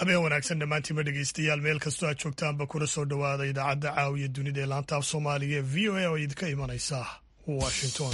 habeen wanaagsan dhammaantiinba dhegeystayaal meel kastoo aad joogtaanba kuna soo dhowaada idaacadda caawiya dunida ee laanta af soomaaliga ee v o a oo idinka imanaysa washington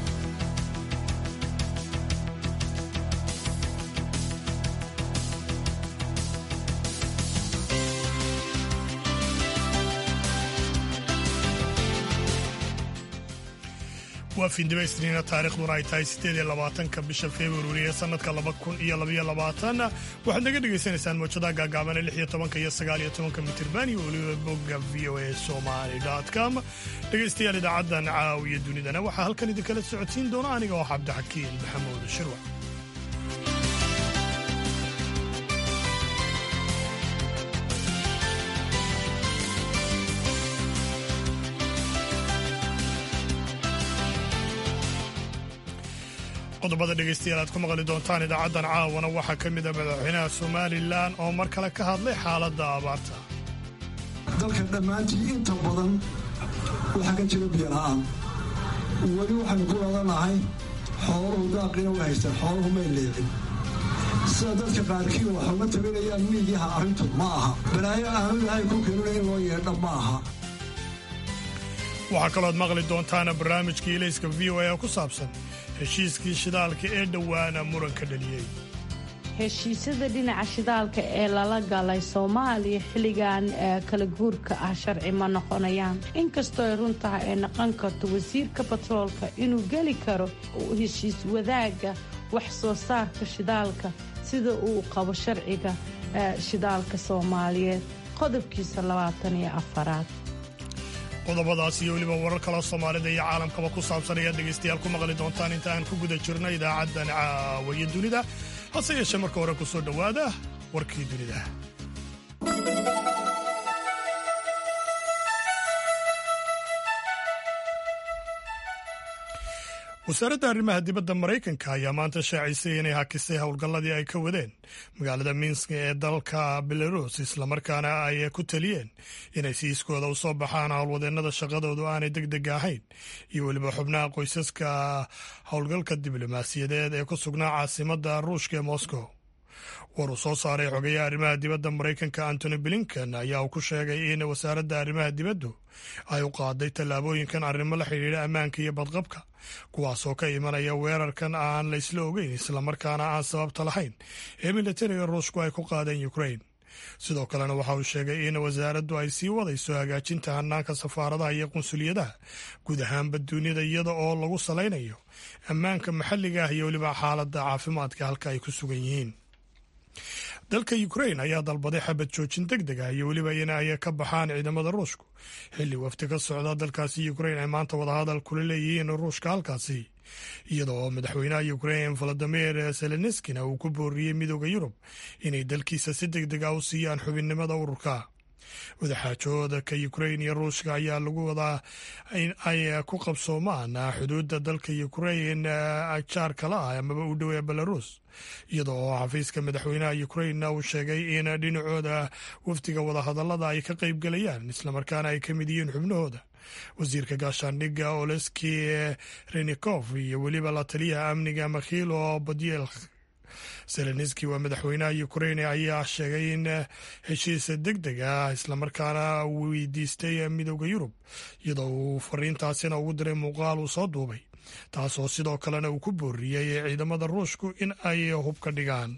waa fiindhibaysniina taarikhduna ay tahay siddeed iyo labaatanka bisha februari ee sannadka laba kun iyo labaiyo labaatan waxaad naga dhagaysanaysaan mawjadaha gaagaaban ee lix iyo tobanka iyo sagaal iyo tobanka mitirban iyo weliba bogga v o a somali com dhegaystayaal idaacaddan caawiya dunidana waxaa halkan idinkala socodsiin doona aniga oo cabdixakiin maxamuud shirwa qodobada dhegaystayaal aad ku maqli doontaan idaacaddan caawana waxaa ka mid a madaxweynaha somalilan oo mar kale ka hadlay xaaladda abaarta dalka dhammaantii inta badan waxaa ka jira biyola'aan weli waxaynu ku ladanahay xooluhu daaqina way haystaan xooluhu may leecin sida dadka qaarkii wax uga tabinayaan miidiyaha arrintu ma aha balaayo aanu ilaahay ku keenuna in loo yeedha ma aha waxaa kalooad maqli doontaana barnaamijkii ilayska v o a ku saabsan heshiiskii shidaalka ee dhowaana muranka dhaliyey heshiisyada dhinaca shidaalka ee lala galay soomaaliya xilligan kala guurka ah sharci ma noqonayaan inkastoo ay run tahay ay noqon karto wasiirka batroolka inuu geli karo heshiis wadaaga wax soo saarka shidaalka sida uu qabo sharciga shidaalka soomaaliyeed qodobkiisa labaatan iyo afaraad qodobadaas iyo weliba warar kaloo soomaalida iyo caalamkaba ku saabsan ayaad dhegaystayaal ku maqli doontaan inta aan ku guda jirno idaacaddan caawaye dunida hase yeeshee marka hore ku soo dhowaada warkii dunida wasaaradda arrimaha dibadda maraykanka ayaa maanta shaacisay inay hakisay howlgalladii ay ka wadeen magaalada minsk ee dalka belarus islamarkaana ay ku taliyeen inay siiskooda u soo baxaan howlwadeennada shaqadoodu aanay deg deg ahayn iyo weliba xubnaha qoysaska howlgalka diblomaasiyadeed ee ku sugnaa caasimadda ruushka ee moscow war uu soo saaray xogayaha arrimaha dibadda maraykanka antony blinken ayaa uu ku sheegay in wasaaradda arrimaha dibaddu ay u qaaday tallaabooyinkan arrimo la xidhiidha ammaanka iyo badqabka kuwaasoo ka imanaya weerarkan aan la isla ogeyn islamarkaana aan sababta lahayn ee militariga ruushku ay ku qaadeen ukrain sidoo kalena waxa uu sheegay in wasaaraddu ay sii wadayso hagaajinta hanaanka safaaradaha iyo qunsuliyadaha guud ahaanba dunida iyada oo lagu salaynayo ammaanka maxalliga ah iyo weliba xaaladda caafimaadka halka ay ku sugan yihiin dalka ukrain ayaa dalbaday xabad joojin deg deg ah iyo weliba in ay ka baxaan ciidamada ruushku xilli wafti ka socda dalkaasi ukrain ay maanta wadahadal kula leeyihiin ruushka halkaasi iyada oo madaxweynaha ukrain valadimir zelenskina uu ku booriyey midooda yurub inay dalkiisa si deg deg ah u siiyaan xubinnimada ururka wadaxaajooda ka ukrain iyo ruushka ayaa lagu wadaa in ay ku qabsoomaan xuduudda dalka ukrain jaar kala ah amaba u dhow ee belarus iyada oo xafiiska madaxweynaha ukrain uu sheegay in dhinacooda wafdiga wadahadallada ay ka qaybgelayaan islamarkaana ay ka mid yihiin xubnahooda wasiirka gaashaandhigga oleski renikof iyo weliba la taliyaha amniga makhilo badiel zelenski waa madaxweynaha ukrain ayaa sheegay in heshiis deg deg ah islamarkaana weydiistay midooda yurub iyadoo uu fariintaasina ugu diray muuqaal uu soo duubay taasoo sidoo kalena uu ku booriyey ciidamada ruushku in ay hub ka dhigaan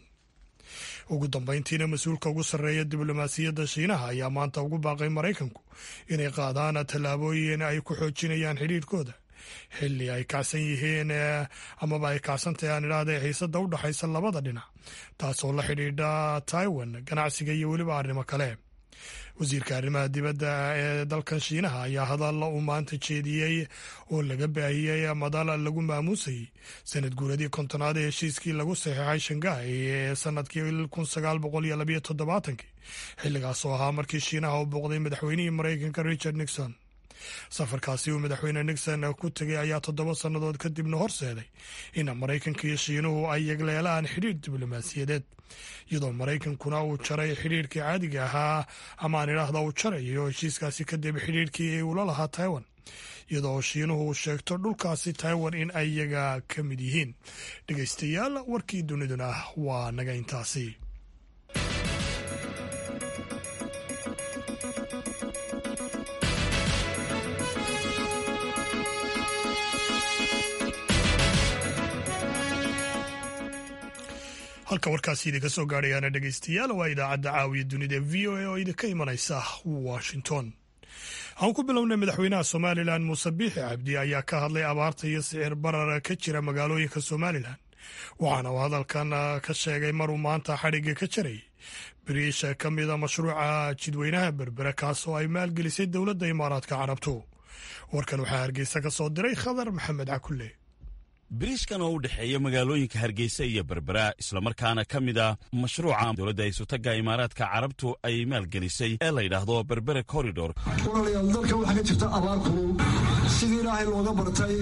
ugu dambeyntiina mas-uulka ugu sarreeya diblomaasiyadda shiinaha ayaa maanta ugu baaqay maraykanku inay qaadaan tallaabooyin ay ku xoojinayaan xidhiirhkooda xilli ay kacsan yihiin amaba ay kacsantahay aan idhaahda xiisadda u dhexaysa labada dhinac taasoo la xidhiidha taiwan ganacsiga iyo weliba arrimo kale wasiirka arrimaha dibadda ee dalkan shiinaha ayaa hadalla uu maanta jeediyey oo laga baahiyey madal lagu maamuusayey sanad guuradii kontonaad ee heshiiskii lagu saxiixay shangaai ee sanadkii kun sagaal boqol iyo labayo toddobaatankii xilligaas oo ahaa markii shiinaha u booqday madaxweynihii maraykanka richard nixon safarkaasi uu madaxweyne nixon ku tegay ayaa toddoba sannadood kadibna horseeday in maraykanka iyo shiinuhu ay yegleelaan xidhiir diblomaasiyadeed iyadoo maraykankuna uu jaray xidhiirkii caadiga ahaa ama aan idhaahda uu jarayo heshiiskaasi kadib xidhiirkii ula lahaa taiwan iyadoo shiinuhu uu sheegto dhulkaasi taiwan in ay iyaga ka mid yihiin dhegaystayaal warkii duniduna waa naga intaasi halka warkaasi idinka soo gaadhayaana dhegaystayaal waa idaacadda caawiya dunida v o a oo idinka imanaysa washington aan ku bilownay madaxweynaha somalilan muuse biixi cabdi ayaa ka hadlay abaarta iyo sicir barar ka jira magaalooyinka somalilan waxaana uu hadalkan ka sheegay maruu maanta xadhigga ka jaray biriisha ka mida mashruuca jidweynaha berbere kaas oo ay maalgelisay dowladda imaaraadka carabtu warkan waxaa hargeysa ka soo diray khadar maxamed cakulle biriishkan oo u dhexeeya magaalooyinka hargeysa iyo berbera islamarkaana ka mid a mashruuca dowladda isutaga imaaraadka carabtu ay maalgelisay ee la yidhaahdo berbere corridor walaalayaal dalka waxaa ka jirta abaar kulul sidii ilaahay looga bartay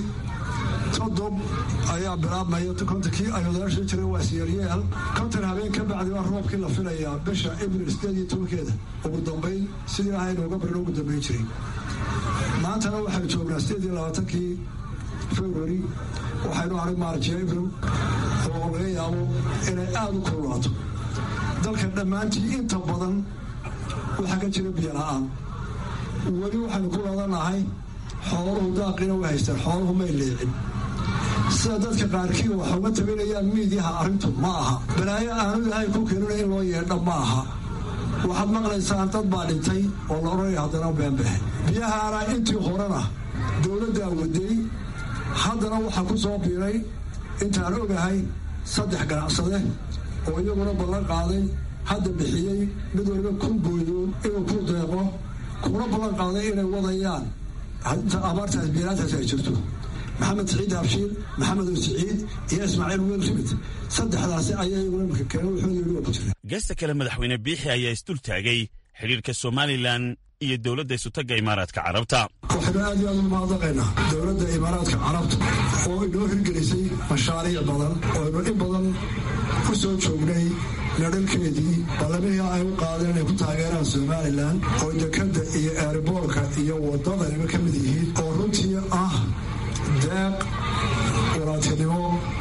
todob ayaa bilaabmaya kontankii ayudaasha jiray waa siyaryeel kontan habeen ka bacdi waa roobkii la filayaa bisha abril sideed iyo tobankeeda ugu dambayn sidii ilaahay looga barin ugu dambayn jiray maantana waxaynu joognaa sideed iyo labaatankii february waxaynu aray maarjiya abril oo laga yaabo inay aada u kululaato dalka dhammaantii inta badan waxaa ka jira biyo la-aan weli waxaynu ku ladanahay xooluhu daaqina way haystaan xooluhu may leecin sida dadka qaarkii waxa uga tabinayaan miidyaha arrintu ma aha balaayo aanu ilahay ku keenina in loo yeedha ma aha waxaad maqlaysaan dad baa dhintay oo la odhanaya haddana beenbexe biyahaana intii horena dowladdaa waday haddana waxaa ku soo biiray intaan ogahay saddex ganacsade oo iyaguna ballan qaaday hadda bixiyey mid waliba kun booyoon inuu ku deeqo kuna ballan qaaday inay wadayaan abaartaas biiraantaas ay jirto maxamed siciid habshiir maxamed oo siciid iyo ismaaciil wiil rimid saddexdaasi ayaa iyaguna imika keena wuxuu yidhi waa ku jira geesta kale madaxweyne biixi ayaa isdul taagay xidhiirka somalilan iyo dowladda isutaga imaaraadka carabta waxaynu aad iyo aad ugu mahadnaqaynaa dowladda imaaraadka carabta oo inoo hirgelisay mashaariic badan oo aynu in badan ku soo joognay nadhalkeedii ballamihii ay u qaadeen inay ku taageeraan somalilan oo dekadda iyo eeriboorka iyo wadadaniba ka mid yihiin oo runtii ah deeq walaaltinimo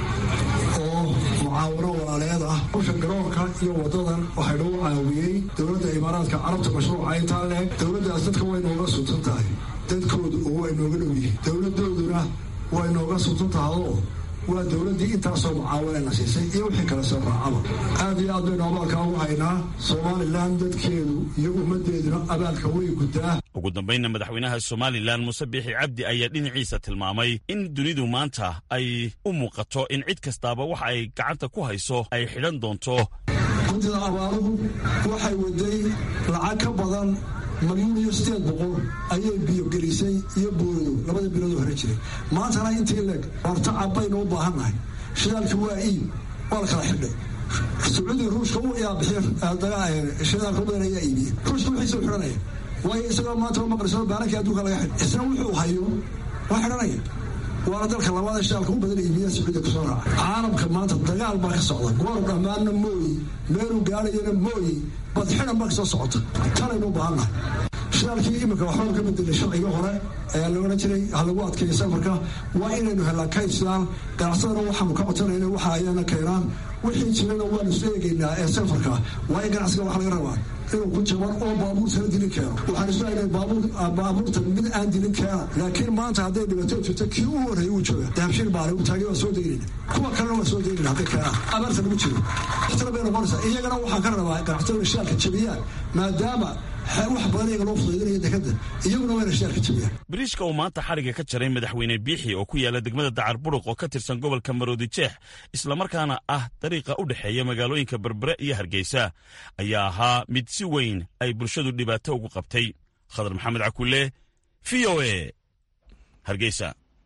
oo mucaawino walaaleed ah usha garoonka iyo wadadan waxay nagu caawiyey dowladda imaaraadka carabta mashruuca intaa leeg dowladdaas dadka way nooga suntan tahay dadkoodu oo way nooga dhow yihiin dowladooduna way nooga suntan tahayoo waa dowladdii intaasoo mucaawinayna siisay iyo wixii kale soo raacaba aad iyo aad baynu abaalkaa ugu haynaa somalilan dadkeedu iyo ummaddeeduna abaalka way guddaa ugu dambaynna madaxweynaha somalilan muuse biixi cabdi ayaa dhinaciisa tilmaamay in dunidu maanta ay u muuqato in cid kastaaba waxa ay gacanta ku hayso ay xidhan doonto guntida abaaruhu waxay waday lacag ka badan malyuun iyo sideed boqol ayay biyogelisay iyo boodo labada biloodoo hore jiray maantana intii leeg hortacab baynu u baahannahay shidaalki waa iib waa la kala xidhay sacuudiga ruushka yaa bixiy shidaalka badan ayaa iibiye ruushka wixiisa u xidhanaya waayo isagoo maanta u maqliso baarankii adduunka laga xidhay isna wuxuu hayo waa xidhanaya waana dalka labaad shidaalka u badan iibiya sacuudiga kusoo raaca caalamka maanta dagaal baa ka socda goor dhammaanna mooyi meeluu gaadhayana mooyi badxidan baa kasoo socota tanaynu u baahannahay shidaalkii imika waxbaa ka bedelay sharciga hore ayaa la odhan jiray ha lagu adkeeyo safarka waa inaynu helnaa kayd shidaal ganacsadana waxaanu ka codsanaynay waxa ayaana keenaan wixii jirana waanu isu eegaynaa ee safarka waa in ganacsiga wax laga rabaa inuu ku jaban oo baabuurtana dilin keeno waxaan isu haynay baabuurta mid aan dilin keena laakiin maanta hadday dhibato jirto kii u horreeyay uu jooga dahabshiil baale uu taagay waa soo daynayna kuwa kalena waa soo daynayna hadday keenaan abaarta lagu jiro waxtana bay noqonaysaa iyagana waxaan ka rabaa ganacsatada shidaalka jabiyaan maadaama wax badan iyaga loo fudaydinaya dekadda iyaguna wayna shidaalka jabiyaan biriishka uu maanta xadhigga ka jaray madaxweyne biixi oo ku yaala degmada dacar buruq oo ka tirsan gobolka maroodi jeex islamarkaana ah dariiqa u dhexeeya magaalooyinka berbere iyo hargeysa ayaa ahaa mid si weyn ay bulshadu dhibaato ugu qabtay khadar maxamed cakulle v o e hargeysa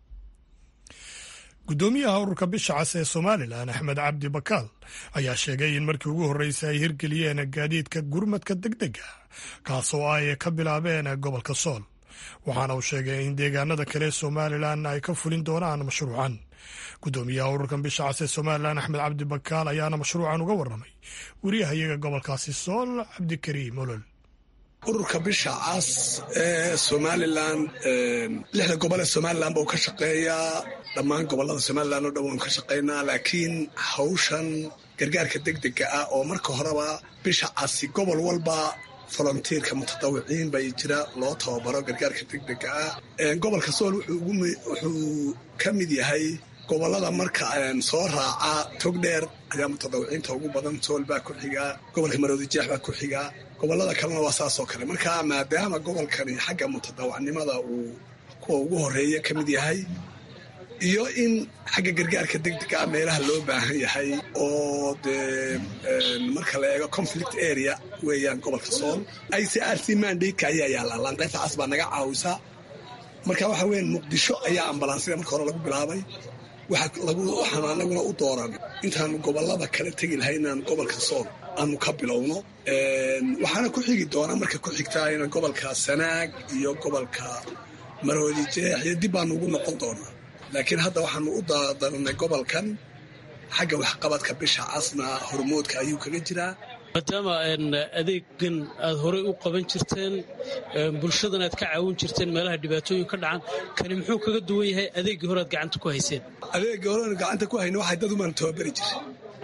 guddoomiyaha ururka bisha cas ee somalilan axmed cabdi bakaal ayaa sheegay in markii ugu horreysay ay hirgeliyeen gaadiidka gurmadka degdega kaasoo ay ka bilaabeen gobolka sool waxaana uu sheegay in deegaanada kale somalilan ay ka fulin doonaan mashruucan guddoomiyaha ururkan bisha cas ee somalilan axmed cabdi bakaal ayaana mashruucan uga warramay wariyahayaga gobolkaasi sool cabdikariim olol ururka bisha cas ee somalilan lixda gobol ee somalilan buu ka shaqeeyaa dhammaan gobolada somalilan oo dhan waanu ka shaqaynaa laakiin hawshan gargaarka degdega ah oo marka horeba bisha casi gobol walba volontiirka mutadawiciin bay jira loo tababaro gargaarka degdega ah gobolka sool wuxuu ka mid yahay gobolada marka soo raaca togdheer ayaa mutadawiciinta ugu badan sool baa ku xigaa gobolka maroodijeex baa ku xigaa gobolada kalena waa saasoo kale marka maadaama gobolkani xagga mutadawacnimada uu kuwa ugu horeeya ka mid yahay iyo in xagga gargaarka degdega ah meelaha loo baahan yahay oo dee marka la eego conflict area weeyaan gobolka sool i c r c mandadeka ayaa yaallaa laanqaybta cas baa naga caawisa marka waxa weyan muqdisho ayaa ambalansida marka hore lagu bilaabay waxaanu anaguna u dooran intaanu gobolada kala tegi lahay inaan gobolka sool aanu ka bilowno waxaana ku xigi doonaa marka ku xigtaa in gobolka sanaag iyo gobolka maroodi jeex iyo dib baanu ugu noqon doonaa laakiin hadda waxaanu u daranay gobolkan xagga waxqabadka bisha casna hormoodka ayuu kaga jiraa maadaama adeegan aad horey u qaban jirteen bulshadan aad ka caawin jirteen meelaha dhibaatooyin ka dhacan kani muxuu kaga duwan yahay adeeggii hore aad gacanta ku hayseen adeeggii hore aan gacanta ku hayna waxay dad umaan tababari jiray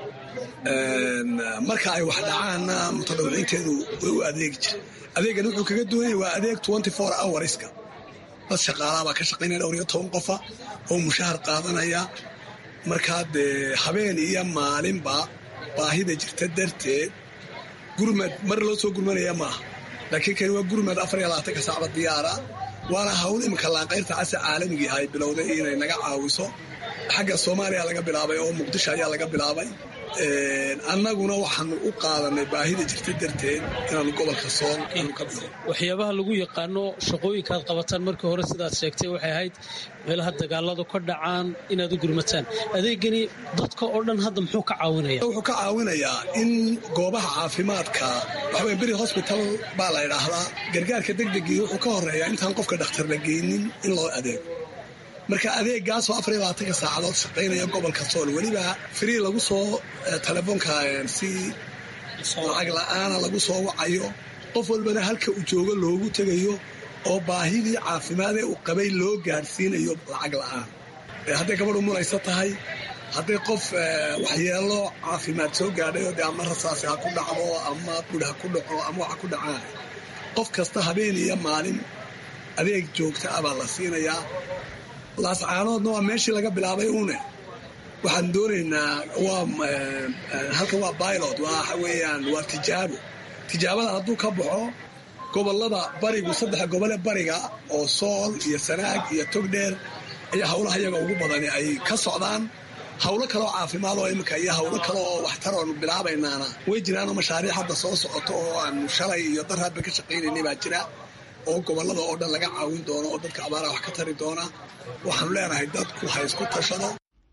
marka ay wax dhacaanna mutadawiciinteedu way u adeegi jiray adeegan wuxuu kaga duwan yahay waa adeeg twenty four hourska dad shaqaalaha baa ka shaqaynaya dhowr iyo toban qofa oo mushahar qaadanaya markaa dee habeen iyo maalinba baahida jirta darteed gurmad mar loo soo gurmanaya maaha laakiin kani waa gurmad afar iyo labaatanka saacba diyaara waana hawl iminka laanqayrta casa caalamigii ay bilowday inay naga caawiso xagga soomaaliya laga bilaabay oo muqdisho ayaa laga bilaabay annaguna waxaanu u qaadanay baahida jirta darteed inaanu gobolka sool aanu ka bilo waxyaabaha lagu yaqaano shaqooyinkaad qabataan markii hore sidaad sheegtay waxay ahayd meelaha dagaaladu ka dhacaan inaad u gurmataan adeegani dadka oo dhan hadda muxuu ka caawinaya wuxuu ka caawinayaa in goobaha caafimaadka waxaweye beri hosbital baa la idhaahdaa gargaarka degdegii wuxuu ka horeeyaa intaan qofka dhakhtar la geynin in loo adeego marka adeegaasoo afar iyo labaatanka saacadood shaqaynaya gobolka sool weliba free lagu soo telefoonka si lacag la-aana lagu soo wacayo qof walbana halka uu joogo loogu tegayo oo baahidii caafimaadee uu qabay loo gaadhsiinayo lacag la-aan hadday gabadh umunaysa tahay hadday qof waxyeelo caafimaad soo gaadhay oo dee ama rasaasi ha ku dhacdo ama bud ha ku dhaco ama waxa ku dhacaan qof kasta habeen iyo maalin adeeg joogta ah baa la siinayaa laascaanoodna waa meeshii laga bilaabay uune waxaan doonaynaa waa halkan waa bilot waxa weeyaan waa tijaabo tijaabada hadduu ka baxo gobolada barigu saddexa gobole bariga oo sool iyo sanaag iyo togdheer ayaa howlaha iyaga ugu badani ay ka socdaan howlo kaleoo caafimaad oo iminka iyo howlo kale oo waxtar oonu bilaabaynaana way jiraanoo mashaariic hadda soo socoto oo aanu shalay iyo dar hadba ka shaqaynaynay baa jira oo gobolada oo dhan laga caawin doono oo dadka abaaraha wax ka tari doona waxaanu leenahay dadku ha isku tashado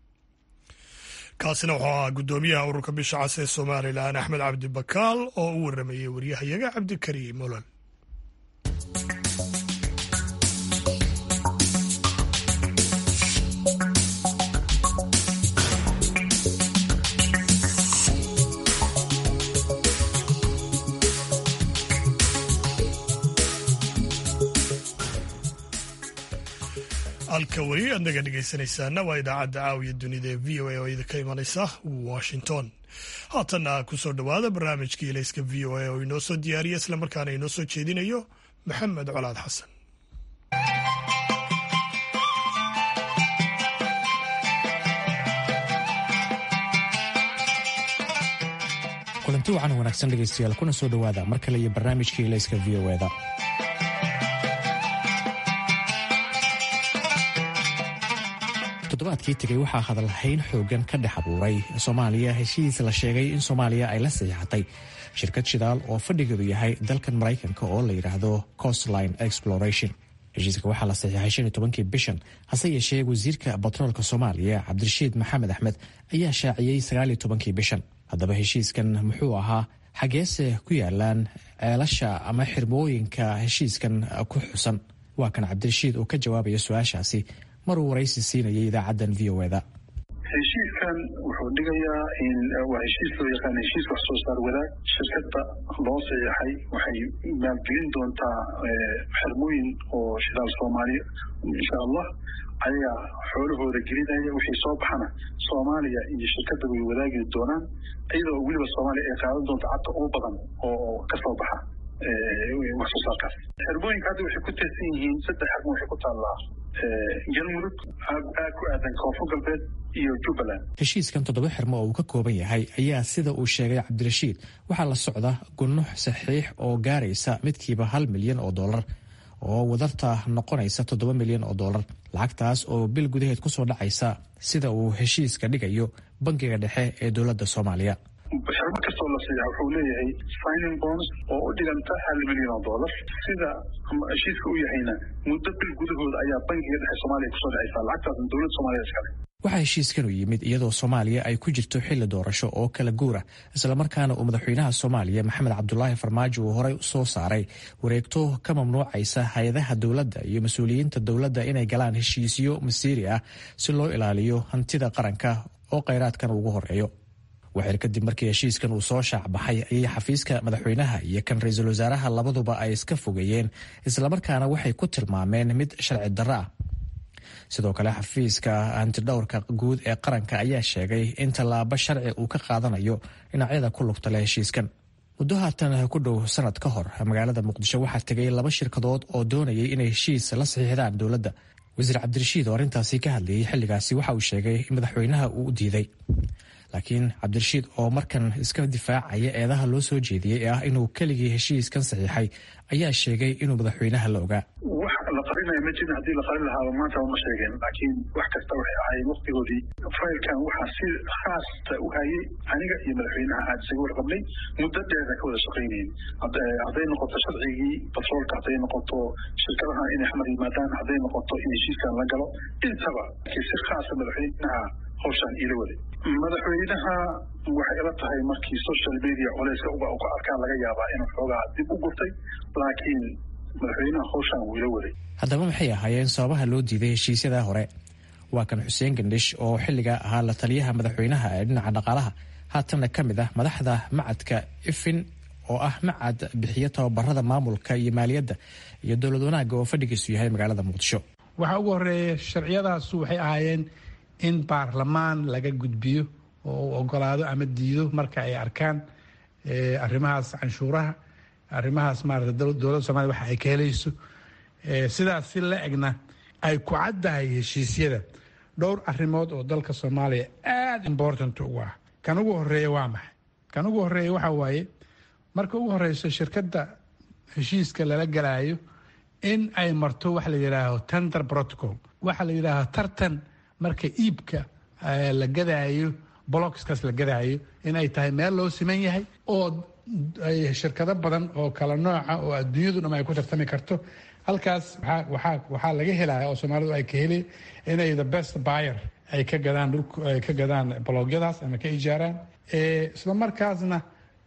kaasina wuxuu ahaa guddoomiyaha ururka bisha cas ee somalilan axmed cabdi bakaal oo u waramayey waryahayaga cabdikariim olol halka weli aad naga dhegaysanaysaana waa idaacadda caawiya dunida ee v o a oo idinka imanaysa washington haatanna kusoo dhowaada barnaamijkii ilayska v o a oo inoo soo diyaariya islamarkaana inoo soo jeedinayo maxamed colaad xasan kulanti wacan wanaagsan dhegaystayaal kuna soo dhowaada mar kale iyo barnaamijkii ilayska v o eda toddobaadkii tegay waxaa hadalhayn xoogan ka dhex abuuray soomaaliya heshiis la sheegay in soomaaliya ay la saxiixatay shirkad shidaal oo fadhigeedu yahay dalkan maraykanka oo la yidhaahdo costline exploration heshiiska waxaa la saxiixay shan iyo tobankii bishan hase yeeshee wasiirka batroolka soomaaliya cabdirashiid maxamed axmed ayaa shaaciyey sagaal iyo tobankii bishan haddaba heshiiskan muxuu ahaa xageese ku yaalaan ceelasha ama xirmooyinka heshiiskan ku xusan waa kan cabdirashiid oo ka jawaabaya su-aashaasi maruu waraysi siinayay idaacaddan v o eda heshiiskan wuxuu dhigayaa in waa heshiis loo yaqaan heshiis wax soo saar wadaag shirkadda loo saxiixay waxay maalgelin doontaa xirmooyin oo shidaal soomaaliya insha allah ayagaa xoolahooda gelinaya wixii soo baxana soomaaliya iyo shirkadda way wadaagi doonaan iyadoo weliba soomaaliya ay qaadan doonto cadda ugu badan oo ka soo baxa wax soo saarkaas xirmooyinka hadda waxay ku tirsan yihiin saddex xirmo waxay ku taallaa galmudug ku aadan koonfur galbeed iyo jubbaland heshiiskan toddoba xirmo oo uu ka kooban yahay ayaa sida uu sheegay cabdirashiid waxaa la socda gunux saxiix oo gaaraysa midkiiba hal milyan oo dollar oo wadarta noqonaysa toddoba milyan oo dollar lacagtaas oo bil gudaheed kusoo dhacaysa sida uu heshiiska dhigayo bangiga dhexe ee dowladda soomaaliya xirmo kastoo la siiya wuxuu leeyahay signing bonds oo u dhiganta hal milyan oo dollar sida heshiiska u yahayna muddo bil gudahooda ayaa bangiga dhexe soomaaliya kusoo dhacaysa lacagtaasna dowladda soomaaliya iskale waxaa heshiiskan u yimid iyadoo soomaaliya ay ku jirto xilli doorasho oo kala guura islamarkaana uu madaxweynaha soomaaliya maxamed cabdulaahi farmaajo uu horey soo saaray wareegto ka mamnuucaysa hay-adaha dowladda iyo mas-uuliyiinta dowladda inay galaan heshiisyo masiiri ah si loo ilaaliyo hantida qaranka oo kheyraadkan ugu horeeyo waxir kadib markii heshiiskan uu soo shaacbaxay ayay xafiiska madaxweynaha iyo kan ra-iisul wasaaraha labaduba ay iska fogeeyeen islamarkaana waxay ku tilmaameen mid sharci darro ah sidoo kale xafiiska hantidhowrka guud ee qaranka ayaa sheegay in tallaabo sharci uu ka qaadanayo dhinacyada ku lugta leh heshiiskan muddo haatan ku dhow sanad ka hor magaalada muqdisho waxaa tegay laba shirkadood oo doonayay inay heshiis la saxiixdaan dowladda wasiir cabdirashiid oo arrintaasi ka hadlayay xilligaasi waxa uu sheegay in madaxweynaha uu u diiday laakiin cabdirashiid oo markan iska difaacaya eedaha loo soo jeediyey ee ah inuu keligii heshiiskan saxiixay ayaa sheegay inuu madaxweynaha la ogaa wax la qarinaya ma jirin haddii la qarin lahaaba maanta ma sheegeen laakiin wax kasta waxay ahaayeen waqtigoodii faylkan waxaa si khaasta u hayay aniga iyo madaxweynaha aad isaga warqabnay muddo dheerna ka wada shaqaynayeen hadday noqoto sharcigii batroolka hadday noqoto shirkadaha inay xamar yimaadaan hadday noqoto in heshiiskan la galo intaba si khaasa madaxweynaha hawshaan iila waday madaxweynaha waxay ila tahay markii social media culeyska uga ka arkaan laga yaabaa inuu xoogaa dib u gurtay laakiin madaxweynaha hawshaan wuu ila waday haddaba maxay ahaayeen sababaha loo diiday heshiisyada hore waa kan xuseen gandhish oo xilligaa ahaa la taliyaha madaxweynaha ee dhinaca dhaqaalaha haatanna ka mid ah madaxda macadka ifin oo ah macad bixiyo tababarada maamulka iyo maaliyadda iyo dowlad wanaagga oo fadhigiisu yahay magaalada muqdisho waxaa ugu horeeya sharciyadaasu waxay ahaayeen in baarlamaan laga gudbiyo oo uu ogolaado ama diido marka ay arkaan arrimahaas canshuuraha arrimahaas maarata dowladda soomaliya waxa ay ka helayso sidaas si la egna ay ku caddahay heshiisyada dhowr arrimood oo dalka soomaaliya aada important ugu ah kan ugu horeeya waa maxay kan ugu horeeya waxa waaye marka ugu horeyso shirkadda heshiiska lala galaayo in ay marto waxa la yidhaaho tender protocol waxa la yidhaaho tartan marka iibka la gadaayo blockskaas la gadaayo in ay tahay meel loo siman yahay oo shirkado badan oo kala nooca oo adduunyadu dham ay ku tartami karto halkaas waxaa laga helaya oo soomaalidu ay ka heli inay the best buyer ay ka gadaan ay ka gadaan bloogyadaas ama ka ijaaraan isla markaasna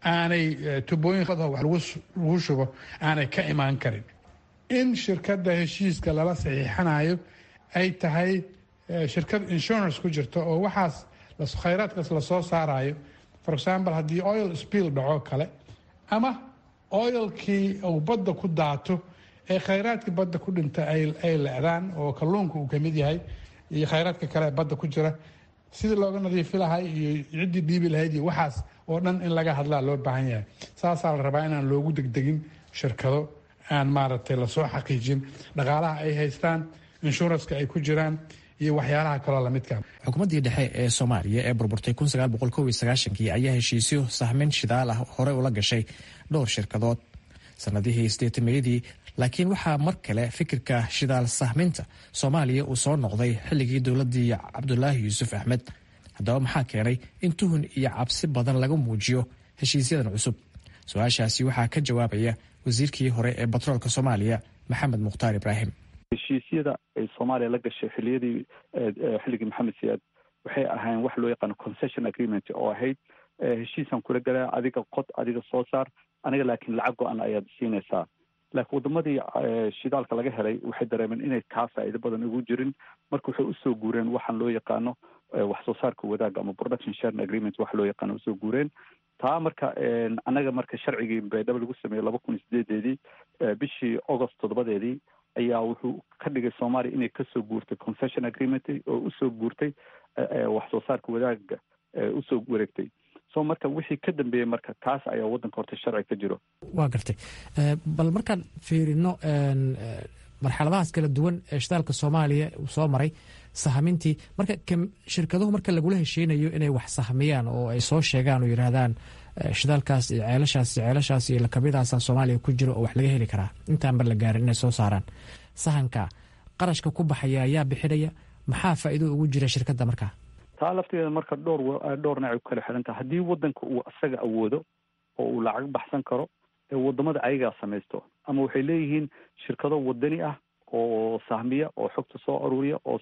aanay tubooyin wax lagu shubo aanay ka imaan karin in shirkadda heshiiska lala saxiixanayo ay tahay shirkad insurance ku jirto oo waxaas khayraadkaas lasoo saarayo for example haddii oil spill dhaco kale ama oilkii uu badda ku daato ee khayraadkii badda ku dhinta ay lecdaan oo kalluunka uu kamid yahay iyo khayraadka kale badda ku jira sidii looga nadiifi lahay iyo ciddii dhiibi lahayd iyo waxaas oo dhan in laga hadlaa loo baahan yahay saasaa la rabaa inaan loogu degdegin shirkado aan maaragtay lasoo xaqiijin dhaqaalaha ay haystaan inshuranska ay ku jiraan iyo waxyaalaha kaloo lamidka xukuumaddii dhexe ee soomaaliya ee burburtay kii ayaa heshiisyo sahmin shidaal ah horey ula gashay dhowr shirkadood sanadihii sideetameeyadii laakiin waxaa mar kale fikirka shidaal sahminta soomaaliya uu soo noqday xilligii dowladii cabdulaahi yuusuf axmed haddaba maxaa keenay in tuhun iyo cabsi badan laga muujiyo heshiisyadan cusub su-aashaasi waxaa ka jawaabaya wasiirkii hore ee batroolka soomaaliya maxamed mukhtaar ibraahim heshiisyada ay soomaaliya la gashay xiliyadii xilligii maxamed siyaad waxay ahaayeen wax loo yaqaano concession agreement oo ahayd heshiisaan kula galaa adiga qod adiga soo saar aniga laakiin lacag go-an ayaad siinaysaa laakiin wadamadii shidaalka laga helay waxay dareemeen inay kaa faa'iido badan ugu jirin marka waxay usoo guureen waxaan loo yaqaano wax soo saarka wadaaga ama production sharing agreement wax loo yaqaano usoo guureen taa marka annaga marka sharcigii baydhabo lagu sameeyey laba kun iyo sideedeedii bishii august toddobadeedii ayaa wuxuu ka dhigay soomaaliya inay kasoo guurtay concession agreement oo usoo guurtay wax soo saarka wadaaga usoo wareegtay so marka wixii ka dambeeyey marka kaas ayaa waddanka horta sharci ka jiro waa gartay bal markaan fiirino marxaladahaas kala duwan ee shidaalka soomaaliya uu soo maray sahmintii marka shirkaduhu marka lagula hesheynayo inay wax sahmiyaan oo ay soo sheegaan oo yidhaahdaan shidaalkaas iyo ceelashaas iyo ceelashaas iyo lakabiyadaasa soomaaliya ku jiro oo wax laga heli karaa intaanba la gaarin inay soo saaraan sahanka qarashka ku baxaya ayaa bixinaya maxaa faa'iido ugu jira shirkadda markaa taa laftigeeda marka dhowr dhowr nacay ku kala xiran tahay haddii waddanka uu isaga awoodo oo uu lacag baxsan karo ee wadamada ayagaa samaysto ama waxay leeyihiin shirkado wadani ah oo sahmiya oo xogta soo aruuriya oo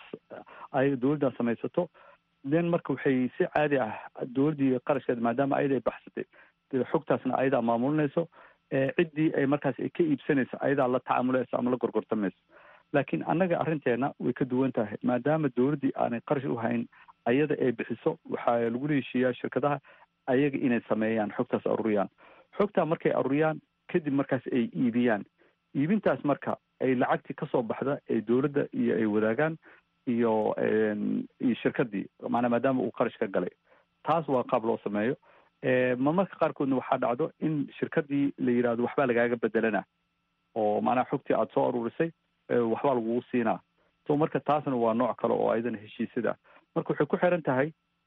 ay dowladdan samaysato then marka waxay si caadi ah dowladdii qarashkeeda maadaama ayada ay baxsatay xogtaasna ayadaa maamulinayso ciddii ay markaas ay ka iibsanayso ayadaa la tacaamulayso ama la gorgortamayso laakiin annaga arrinteena way ka duwan tahay maadaama dowladdii aanay qarash u hayn ayada ay bixiso waxaa lagula heshiiyaa shirkadaha ayaga inay sameeyaan xogtaas aruuriyaan xogtaa markay aruuriyaan kadib markaas ay iibiyaan iibintaas marka ay lacagtii kasoo baxda ee dowladda iyo ay wadaagaan iyo iyo shirkadii maanaa maadaama uu qarash ka galay taas waa qaab loo sameeyo marmarka qaarkoodna waxaa dhacdo in shirkadii la yidhahdo waxbaa lagaaga bedelana oo maanaa xogtii aada soo aruurisay waxbaa lagugu siinaa so marka taasna waa nooc kale oo ayadana heshiisyada marka waxay ku xiran tahay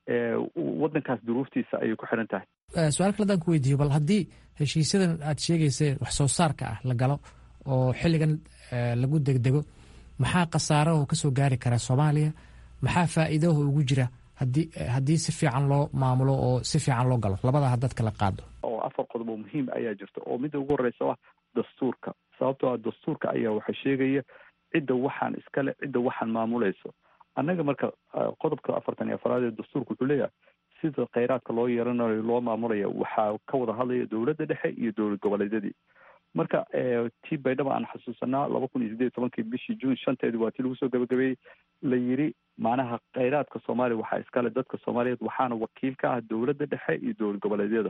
waddankaas duruuftiisa ayay ku xiran tahay su-aal kale adaan ku weydiiyo bal haddii heshiisyadan aad sheegayseen wax soo saarka ah la galo oo xilligan lagu degdego maxaa khasaaraho kasoo gaari kara soomaaliya maxaa faa'iidaho ugu jira haddii haddii si fiican loo maamulo oo si fiican loo galo labada hadad kala qaado oo afar qodob oo muhiim ayaa jirta oo midda ugu horeysa ah dastuurka sababtoo ah dastuurka ayaa waxa sheegaya cidda waxaan iskale cidda waxaan maamulayso annaga marka qodobka afartan iyo afaraad ee dastuurka wuxuu leeyahay sida kheyraadka loo yeeranayo loo maamulaya waxaa ka wada hadlaya dowladda dhexe iyo dowlad goboleedyadii marka tii baydhaba aan xasuusanaa laba kun iyo sideed iyo tobankii bishii juun shanteedi waa tii lagu soo gabagabeeyey la yidhi macnaha kheyraadka soomaaliya waxaa iskale dadka soomaaliyeed waxaana wakiil ka ah dowladda dhexe iyo dowlad goboleedyada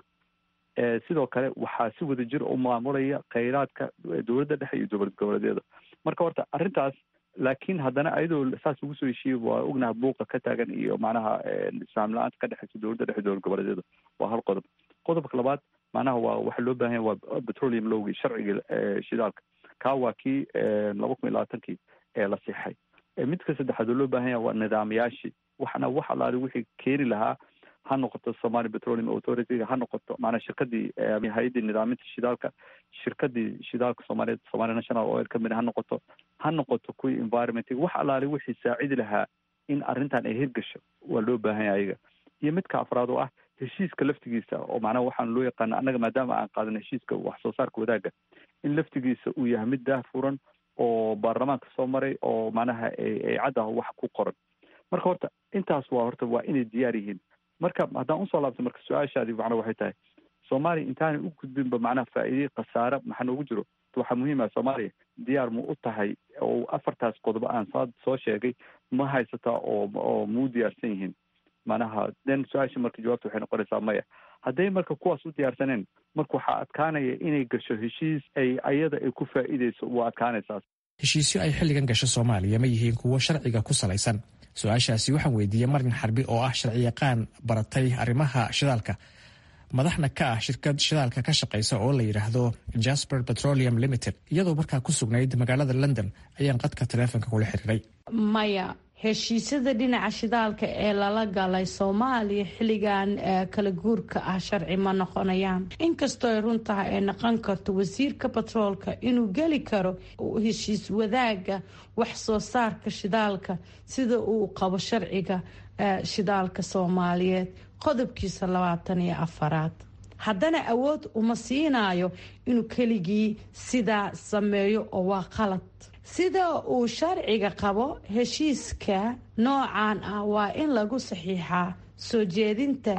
sidoo kale waxaa si wada jir u maamulaya kheyraadka dowladda dhexe iyo dowlad goboleedyada marka horta arrintaas laakiin haddana ayadoo saas ugu soo heshiiyey waa ognaha buuqa ka taagan iyo macnaha isfaam la-aanta ka dhexeysa dowladda dhexe dowlad goboleedyada waa hal qodob qodobka labaad macnaha waa waxa loo baahan yahay waa petroleum lowgii sharciga shidaalka kaa waa kii laba kun iyo labaatankii ee la siixay midka saddexaad oo loo baahan yahay waa nidaamyaashii waxna wax alaali wixii keeni lahaa ha noqoto somali petroleum authority ha noqoto maanaa shirkadii hay-addii nidaaminta shidaalka shirkadii shidaalka soomaaliyeed somali national oil company ha noqoto ha noqoto kuwii environmentiga wax alaali wixii saacidi lahaa in arrintan ay hirgasho waa loo baahan yahay ayaga iyo midka afraad oo ah heshiiska laftigiisa oo macnaha waxaan loo yaqaana annaga maadaama aan qaadan heshiiska wax soo saarka wadaagga in laftigiisa uu yahay mid daahfuran oo baarlamaanka soo maray oo macnaha ay caddaha wax ku qoran marka horta intaas waa horta waa inay diyaar yihiin marka haddaan usoo laabto marka su-aashaadi macnaa waxay tahay soomaaliya intaanay u gudbinba macnaha faa'iidey khasaare maxaa noogu jiro waxaa muhiim ah soomaaliya diyaar mu u tahay oo afartaas qodobo aan saa soo sheegay ma haysataa oo oo muu diyaarsan yihiin macnaha den su-aasha marka jawaabta waxay noqonaysaa maya hadday marka kuwaas u diyaarsaneen marka waxaa adkaanaya inay gasho heshiis ay ayada ay ku faa'iideyso waa adkaanaysaa heshiisyo ay xilligan gasho soomaaliya ma yihiin kuwo sharciga ku salaysan su-aashaasi waxaan weydiiyey marin xarbi oo ah sharciyaqaan baratay arrimaha shidaalka madaxna ka ah shirkad shidaalka ka shaqaysa oo la yidhaahdo jasper petroleum limited iyadoo markaa ku sugnayd magaalada london ayaan qadka taleefonka kula xiriiray maya heshiisyada dhinaca shidaalka ee lala galay soomaaliya xilligan kala guurka ah sharci ma noqonayaan inkastoo ay run tahay ay noqon karto wasiirka batroolka inuu geli karo heshiis wadaaga wax soo saarka shidaalka sida uu qabo sharciga shidaalka soomaaliyeed qodobkiisa labaatan iyo afaraad haddana awood uma siinayo inuu keligii sidaa sameeyo oo waa qalad sida uu sharciga qabo heshiiska noocan ah waa in lagu saxiixaa soo jeedinta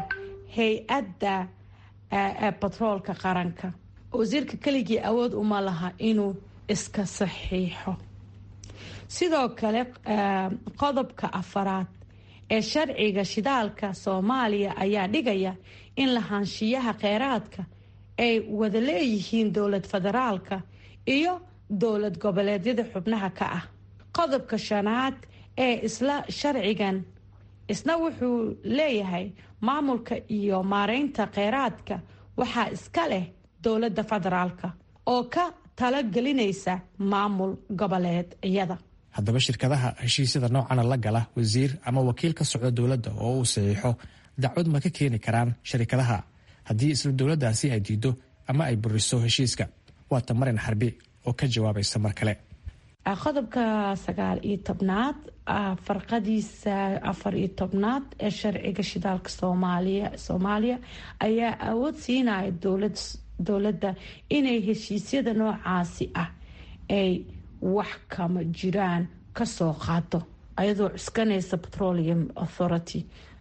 hay-adda batroolka qaranka wasiirka keligii awood uma laha inuu iska saxiixo sidoo kale qodobka afaraad ee sharciga shidaalka soomaaliya ayaa dhigaya in lahaanshiyaha kheyraadka ay wada leeyihiin dowlad federaalka iyo dowlad goboleedyada xubnaha ka ah qodobka shanaad ee isla sharcigan isna wuxuu leeyahay maamulka iyo maareynta kheyraadka waxaa iska leh dowladda federaalka oo ka talagelinaysa maamul goboleed iyada haddaba shirkadaha heshiisyada noocana la gala wasiir ama wakiil ka socda dowladda oo uu saxiixo dacwad ma ka keeni karaan sharikadaha haddii isla dowladdaasi ay diido ama ay buriso heshiiska waata marin xarbi oo ka jawaabaysa mar kale qodobka sagaal iyo tobnaad farqadiisa afar iyo tobnaad ee sharciga shidaalka soomaaliya soomaaliya ayaa awood siinaya dowlad dowladda inay heshiisyada noocaasi ah ay wax kama jiraan kasoo qaato ayadoo cuskanaysa petroleum authority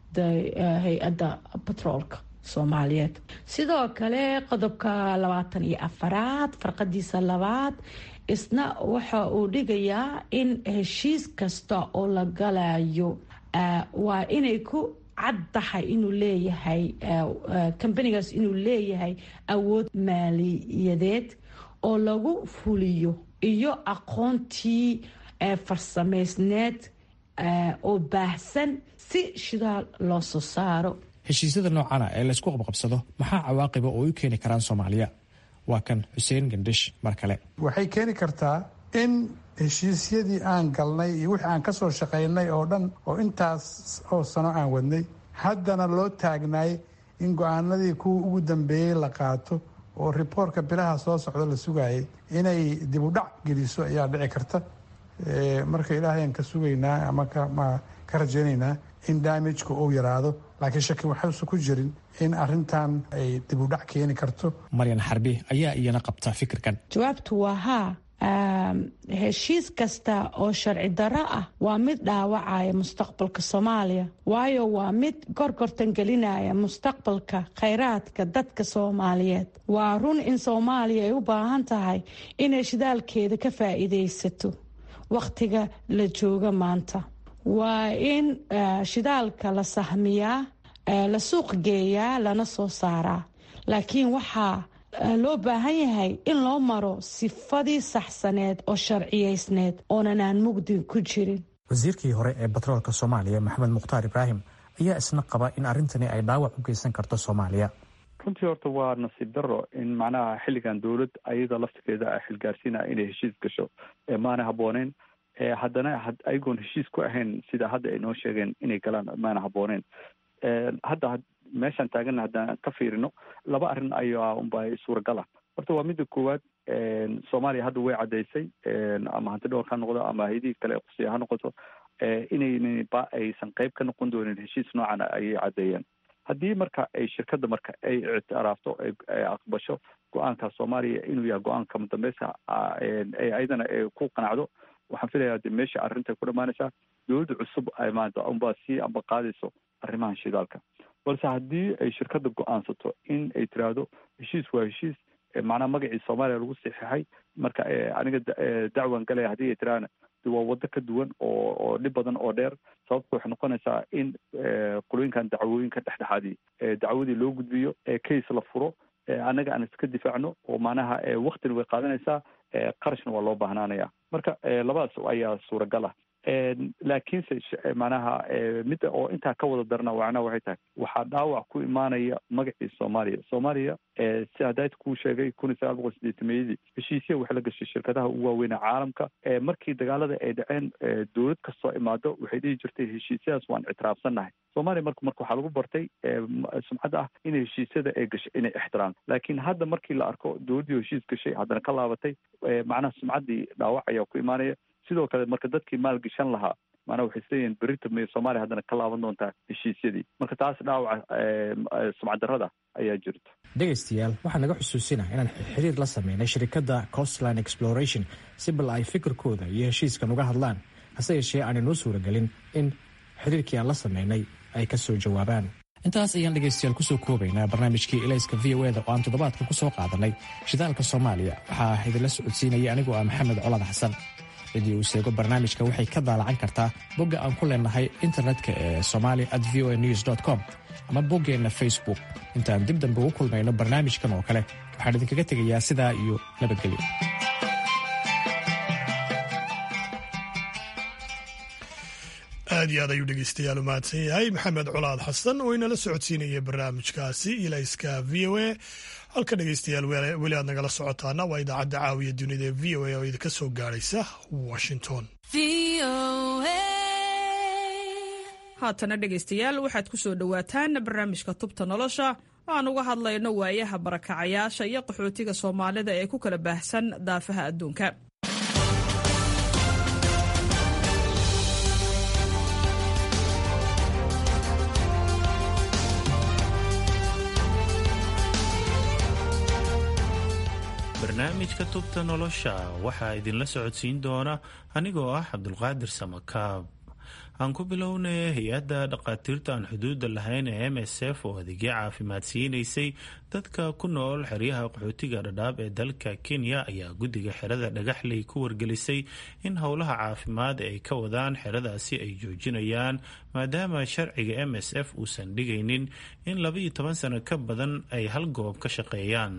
hay-adda batroolka soomaaliyeed sidoo kale qodobka labaatan iyo afaraad farqadiisa labaad isna waxa uu dhigayaa in heshiis kasta oo la galayo waa inay ku caddahay inuu leeyahay kambanigaas inuu leeyahay awood maaliyadeed oo lagu fuliyo iyo aqoontii farsamaysneed oo baahsan si shidaal loo soo saaro heshiisyada noocana ee laysku qabqabsado maxaa cawaaqiba oo u keeni karaan soomaaliya waa kan xuseen gandhish mar kale waxay keeni kartaa in heshiisyadii aan galnay iyo wixii aan kasoo shaqaynay oo dhan oo intaas oo sano aan wadnay haddana loo taagnaay in go-aanadii kuwa ugu dambeeyey la qaato oo riboortka bilaha soo socda la sugayay inay dib u dhac geliso ayaa dhici karta marka ilaahayan ka sugaynaa ama ka rajaynaynaa in daamijka uu yaraado laakiin shaki waxausa ku jirin in arintan ay dib u dhac keeni karto maryan xarbi ayaa iyana qabta fikirkan jawaabtu waa haa heshiis kasta oo sharci darro ah waa mid dhaawacaya mustaqbalka soomaaliya waayo waa mid gorgortan gelinaya mustaqbalka khayraadka dadka soomaaliyeed waa run in soomaaliya ay u baahan tahay inay shidaalkeeda ka faa'iidaysato wakhtiga la jooga maanta waa in shidaalka la sahmiyaa la suuq geeyaa lana soo saaraa laakiin waxaa loo baahan yahay in loo maro sifadii saxsaneed oo sharciyaysneed oonan aan mugdi ku jirin wasiirkii hore ee batroolka soomaaliya maxamed mukhtaar ibraahim ayaa isna qaba in arrintani ay dhaawac u geysan karto soomaaliya runtii horta waa nasiib daro in macnaha xilligan dowlad ayada laftigeeda a xilgaarsiinaya inay heshiis gasho maana habooneen haddana ayagoon heshiis ku ahayn sida hadda ay noo sheegeen inay galaan maana habooneen hadda meeshaan taagana haddaan ka fiirino laba arrin ayaa unba suuragala horta waa midda koowaad soomaaliya hadda way caddaysay ama hanti dhowr ha noqdo ama hayadihii kale qusiya ha noqoto inaynan ba aysan qayb ka noqon doonin heshiis noocan ayay caddeeyeen haddii marka ay shirkadda marka ay ictiraafto ay aqbasho go-aanka soomaaliya inuu yahay go-aanka madambeysa ayadana ku qanacdo waxaan filayaa de meesha arrinta ku dhamaanaysaa dowladda cusub ay maanta unbaa sii amba qaadayso arrimahan shidaalka balse haddii ay shirkadda go-aansato in ay tiraahdo heshiis waa heshiis macnaha magacii soomaaliya lagu saxiixay marka aniga dacwan galaya haddii ay tiraahna waa waddo ka duwan oo oo dhib badan oo dheer sababta waxay noqonaysaa in qolooyinkan dacwooyinka dhexdhexaadii dacwadii loo gudbiyo case la furo annaga aan iska difaacno oo macnaha waktina way qaadanaysaa qarashna waa loo baahnaanaya marka labadaas ayaa suuragal ah laakiinse macnaha midda oo intaa ka wada darna macnaha waxay tahay waxaa dhaawac ku imaanaya magacii soomaaliya soomaaliya si hadaayta kuu sheegay kun iyo sagaal boqol sideetameeyadii heshiisya waxay la gashay shirkadaha ugu waaweyna caalamka markii dagaalada ay dhaceen dowlad kastoo imaado waxay dhihi jirtay heshiisyadaas waan ictiraafsannahay soomaaliya marka marka waxaa lagu bartay sumcadda ah in heshiisyada ay gashay inay ixtiraam laakiin hadda markii la arko dowladdii heshiis gashay haddana ka laabatay macnaha sumcaddii dhaawac ayaa ku imaanaya sidoo kale marka dadkii maalgashan lahaa maanaa waxay isleeyihin berita may soomaaliya haddana ka laaban doontaa heshiisyadii marka taas dhaawaca sumcaddarrada ayaa jirta dhegaystayaal waxaa naga xusuusina inaan xiriir la sameynay shirkadda costline exploration si bal ay fikirkooda iyo heshiiskan uga hadlaan hase yeeshee aanay noo suuragelin in xiriirkii aan la sameynay ay ka soo jawaabaan intaas ayaan dhegaystayaal kusoo koobaynaa barnaamijkii elayska v o eda oo aan toddobaadkan ku soo qaadanay shidaalka soomaaliya waxaa idinla socodsiinaya anigoo ah maxamed colad xasan cidii uu seego barnaamijka waxay ka daalacan kartaa bogga aan ku leenahay internetka ee somali at v o a news com ama boggeenna facebook intaan dib dambe ugu kulmayno barnaamijkan oo kale waxaan idinkaga tegayaa sidaa iyo nabadgelyo aad iyo aad ayuu dhegeystayaal u mahadsan yahay maxamed colaad xasan oo inala socodsiinaya barnaamijkaasi ilayska v o a halka dhegeystayaal weli aad nagala socotaana waa idaacadda caawiya dunida ee v o a oo idinka soo gaadhaysa washington haatana dhegaystayaal waxaad ku soo dhowaataan barnaamijka tubta nolosha oo aan uga hadlayno waayaha barakacayaasha iyo qaxootiga soomaalida ee ku kala baahsan daafaha adduunka barnaamijka tubta nolosha waxaa idinla socodsiin doona anigoo ah cabdulqaadir samakaab aan ku bilownay hay-adda dhakhaatiirta aan xuduudda lahayn ee m s f oo adeegyo caafimaad siinaysay dadka ku nool xeryaha qaxootiga dhadhaab ee dalka kenya ayaa guddiga xerada dhagaxley ku wargelisay in howlaha caafimaad ay ka wadaan xeradaasi ay joojinayaan maadaama sharciga m s f uusan dhigaynin in labaiyo toban sano ka badan ay hal goob ka shaqeeyaan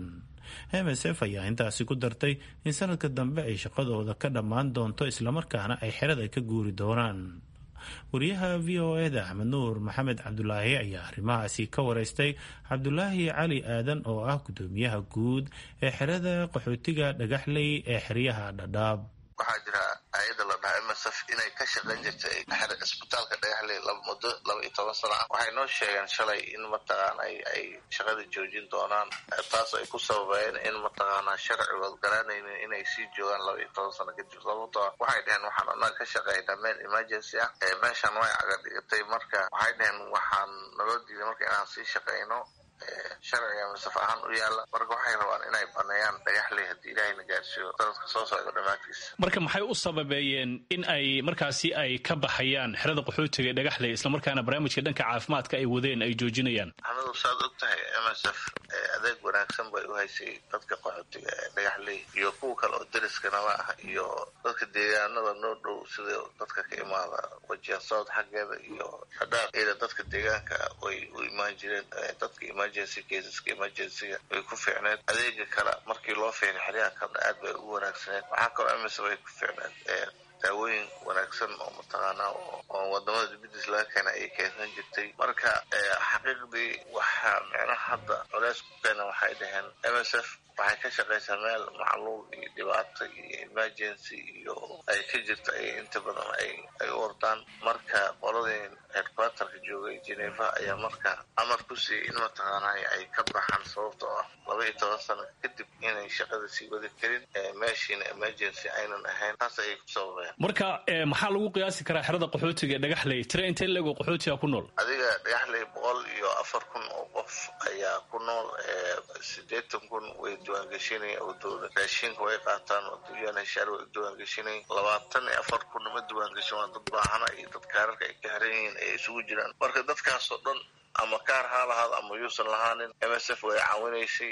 m s f ayaa intaasi ku dartay in sanadka dambe ay shaqadooda ka dhammaan doonto islamarkaana ay xerada ka guuri doonaan wariyaha v o eda axmed nuur maxamed cabdulaahi ayaa arrimahaasi ka wareystay cabdulaahi cali aadan oo ah guddoomiyaha guud ee xerada qaxootiga dhagaxley ee xeryaha dhadhaab waxaa jira hay-adda la dhaha m s f inay ka shaqayn jirtay isbitaalka dhagaxley laba muddo laba iyo toban sano ah waxay noo sheegeen shalay in mataqaana ay shaqada joojin doonaan taas ay ku sababeeyeen in mataqaana sharcigood garanaynin inay sii joogaan laba iyo toban sano kadib sababtoo waxay dhaheen waxaan annaga ka shaqaynaa meel emergency ah meeshan way caga dhigatay marka waxay dhaheen waxaan naloo diiday marka inaan sii shaqayno sharciga masaf ahaan u yaala marka waxay rabaan inay baneeyaan dhagaxley haddii ilaahayna gaarsiiyo sanadka soo socda dhammaadkiisa marka maxay u sababeeyeen in ay markaasi ay ka baxayaan xerada qaxootiga ee dhagaxley islamarkaana barnaamijka dhanka caafimaadka ay wadeen ay joojinayaan maxamedu saad og tahay m s f adeeg wanaagsan bay u haysay dadka qaxootiga ee dhagaxley iyo kuwa kale oo deriskanaba ah iyo dadka deegaanada noo dhow sida dadka ka imaada wajiha sood xaggeeda iyo dhadhaaq iyada dadka deegaanka way u imaan jireen dadka emergency caseska emergencyga way ku fiicneed adeega kale markii loo fiiray xeryaha kalena aad bay ugu wanaagsaneed waxaa kaloo ms way ku fiicneed daawooyin wanaagsan oo mataqaanaa oo wadamada dibadiis laga keena ayay keensan jirtay marka xaqiiqdii waxaa micnaha hadda culeys ku keena waxay dhaheen m s f waxay ka shaqaysaa meel macluul iyo dhibaato iyo emergency iyo ay ka jirta ay inta badan ay ay u ordaan marka qoladii headquarterka joogay geneva ayaa marka amar ku siiyey in mataqaana ay ka baxaan sababtoo ah laba iyo toban sano kadib inay shaqada sii wadi karin meeshiina emergency aynan ahayn taas ayay ku sababeen marka maxaa lagu qiyaasi karaa xerada qaxootiga ee dhagaxley tire intee leego qaxootiga ku nool adiga dhagaxley boqol iyo afar kun oo qof ayaa ku nool sideetan kun way diiwaangeshinay oo dowla raashinka way qaataan oo unhsr way diiwaangeshinay labaatan iyo afar kun ma diiwaangeshin waa dad baahana iyo dad kaararka ay ka xiran yihiin ay isugu jiraan marka dadkaasoo dhan ama kaar ha lahaado ama yuusan lahaanin m s f way caawinaysay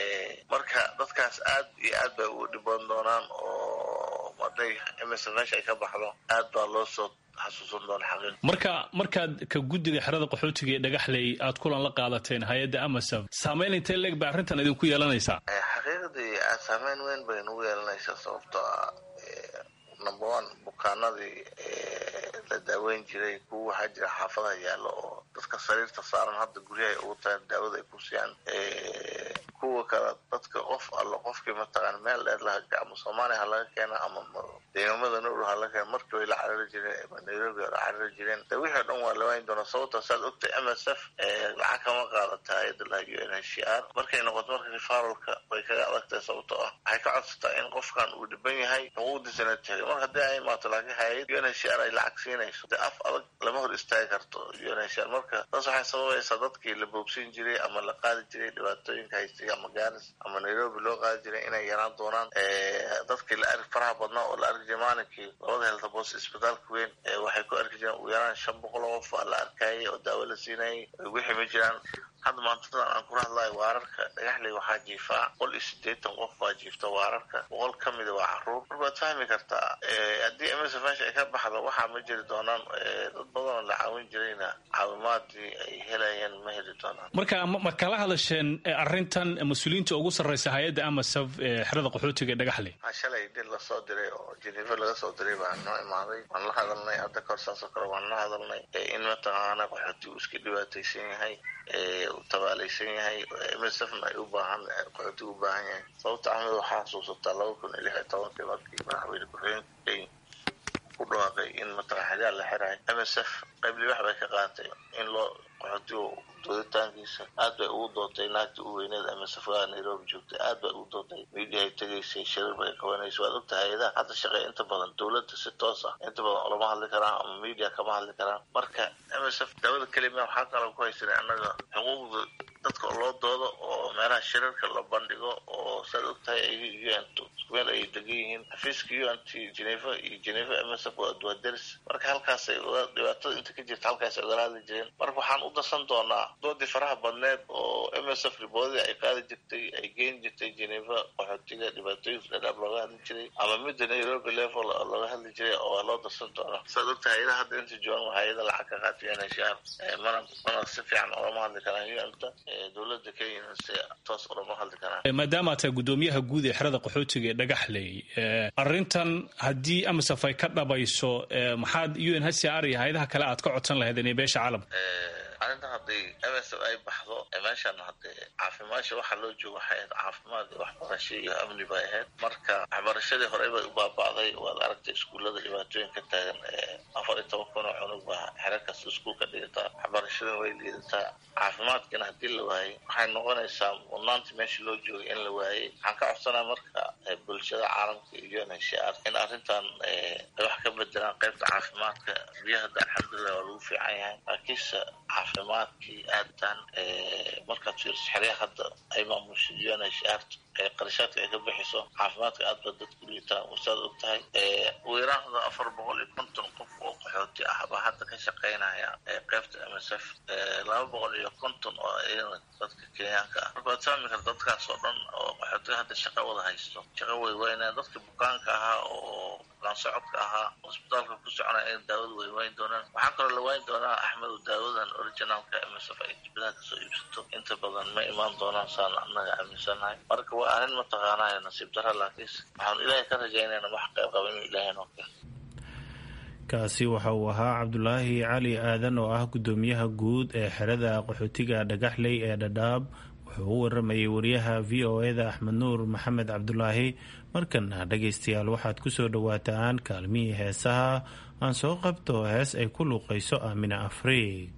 marka dadkaas aad iyo aad bay ugu dhiban doonaan oo maday m s f meesha ay ka baxdo aad baa loo soo marka markaad ka guddiga xerada qaxootiga ee dhagaxley aad kulan la qaadateen hay-adda amasaf saameyn intee leeg ba arrintan idinku yeelanaysaa xaqiiqdii aad saameyn weyn bay nagu yeelanaysaa sababtoo ah number one bukaanadii la daaweyn jiray kuwa waxaa jira xaafadaha yaallo oo dadka sariirta saaran hadda guryahay ugu tahay daawada ay ku siiyaan kuwa kale dadka qof allo qofkii mataqaan meel dheer laha ama soomaaliya ha laga keena ama deegaamada nowdhow ha laga keena markii way la carari jireen ama nairobi la carari jireen de wixii o dhan waa lawayn doonaa sababta saad ogtay m s f lacag kama qaadata hay-adda laha u n h r markay noqoto marka refaralka way kaga adagtahay sababtoo ah waxay ka codsataa in qofkan uu dhiban yahay xuquuqdiisana tegay mar haddii ay imaato laakiin hay-ad u n h r ay lacag siinayso de af adag lama hor istaagi karto u n h r marka taas waxay sababaysaa dadkii la boogsin jiray ama la qaadi jiray dhibaatooyinka haystay ama garis ama nairobi loo qaadi jiray inay yaraan doonaan dadkii la arki faraha badnaa oo la arki jiray maalinkii labada heltabos isbitaalka weyn waxay ku arki jireen ugu yaraan shan boqol oo qof aa la arkayay oo daawo la siinayay wixii ma jiraan hadda maantadan aan kula hadlayo waararka dhagaxley waxaa jiifaa boqol iyo sideetan qof baa jiifta waararka boqol ka mida waa caruur mar baad fahmi kartaa haddii m msf meesha ay ka baxdo waxaa ma jiri doonaan dad badanoo la caawin jirayna caawimaadii ay helayeen ma heli doonaan marka ma kala hadasheen arrintan mas-uuliyiinta ugu sarreysa hay-adda amasaf ee xerada qaxootiga ee dhagaxley shalay dil lasoo diray oo jeneva laga soo diray baa noo imaaday waan la hadalnay hadda kahor saasoo kale waan la hadalnay in mataqaana qaxooti uu iska dhibaataysan yahay uu tabaalaysan yahay msfna ay u baahan qaxooti u baahan yahay sababta axmed waxaa xasuusataa laba kun iyo lix iyo tobankii markii madaxweyne ku-xigeenka ku dhawaaqay in mataqana xilyaal la xirayo msf qayb libax bay ka qaatay in loo qaxootigu dooditaankiisa aad bay ugu dootay naagta u weyneed msfga nairobi joogtay aad bay ugu dootay media ay tegaysay shirir bay qabanaysa waad ogta hay-adaha hadda shaqeeya inta badan dowladda si toos ah inta badan olama hadli karaan ama media kama hadli karaan marka msf daawada kelima waxaa kaloo ku haysanay annaga xuquuqda dadka loo doodo oo meelaha shirarka la bandhigo oo saad ogtahay ayaga un meel ay degan yihiin xafiiska un t geneva iyo geneva msf waa deris marka halkaasay dhibaatada inta ka jirta halkaasay ogala hadli jireen marka waxaan u darsan doonaa doodii faraha badneed oo msf riboodadii ay qaadi jirtay ay geyn jirtay geneva qaxootiga dhibaatooyinka dhadhaab looga hadli jiray ama midda nairobi level looga hadli jiray oo loo darsan doonaa saad ogtahay hay-adaha hadda inta joogan waa hay-ada lacag ka qaata unhcr mana mana si fiican olama hadli karaan unta dowladda kenyana si toos olama hadli karaan maadaama tahay guddoomiyaha guud ee xerada qaxootiga ee dhagaxley arrintan haddii amasaf ay ka dhabayso maxaad unhcr iyo hay-adaha kale aad ka codsan lahaydeen ee beesha caalamka arrintan haddii msf ay baxdo meeshan hadee caafimaasha waxaa loo jooga waxay ahayd caafimaad iyo waxbarasho iyo amni bay ahayd marka waxbarashadii horey bay u baaba'day waad aragtay iskuullada dhibaatooyin ka taagan afar iyo toban kun oo cunug baa xero kasta iskuul ka dhigataa waxbarashadana way liidataa caafimaadkana haddii la waayey waxay noqonaysaa mudnaanta meesha loo joogay in la waayey waxaan ka codsanaa marka bulshada caalamka iyo unhcr in arrintan ay wax ka bedelaan qaybta caafimaadka biyo hadda alxamdulilah waa lagu fiican yahay laakiinse caafimaadkii aadtan markaad fiiriso xeryaha hadda ay maamusha unhcr qarashaadka ay ka bixiso caafimaadka aad ba dadku liitaa wasaad og tahay weeraahda afar boqol iyo konton qof oo qaxooti ah baa hadda ka shaqaynaya qaybta msf laba boqol iyo konton oo iyana dadka kenyaanka ah marka waad fahmi karta dadkaas oo dhan oo qaxootiga hadda shaqa wada haysto shaqa way waynaa dadka bukaanka ahaa oo bukaan socodka ahaa hosbitaalka ku soconaya in daawada way wayn doonaan waxaa kaloo la wayn doonaa axmed daawadan originalka msf ay dibadaha kasoo iibsato inta badan ma imaan doonaan saan annaga aaminsanahay marka waa arrin mataqaanaa nasiib dara laakiinse waxaanu ilaahay ka rajaynayna wax qayb qaba inuu ilaahay noo keeno kaasi waxa uu ahaa cabdulaahi cali aadan oo ah guddoomiyaha guud ee xerada qaxootiga dhagaxley ee dhadhaab wuxuu u waramayay wariyaha v o eda axmed nuur maxamed cabdulaahi markana dhagaystayaal waxaad ku soo dhowaataan kaalmihii heesaha aan soo qabto hees ay ku luuqayso aamina afriig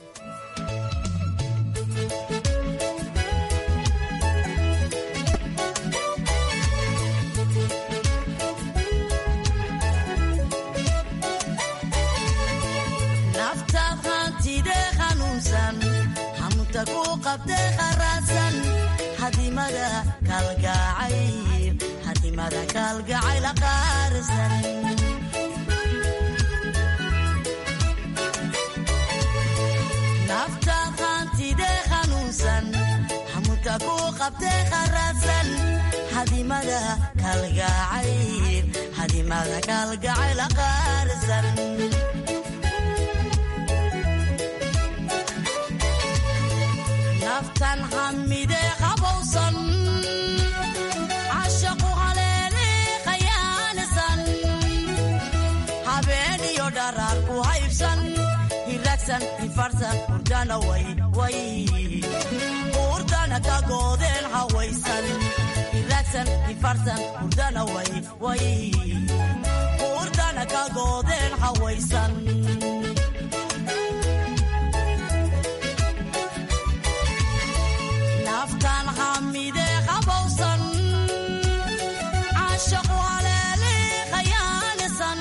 naftaad hantidee hanuunsan hamuta ku qabtee haraadsan hadimada kalgacayl hadimada kalgacayl aqaarsan naftan hamidee qabowsan cashaqu haleele khayaanisan habeen iyo dharaar ku haybsan hiragsan hifarsan hurdana way way hurdana ka goodeen hawaysan hiragsan hifarsan hurdana way way hurdana ka goodeen hawaysan naftan hamidee qabowsan cashaqu haleele khayaanisan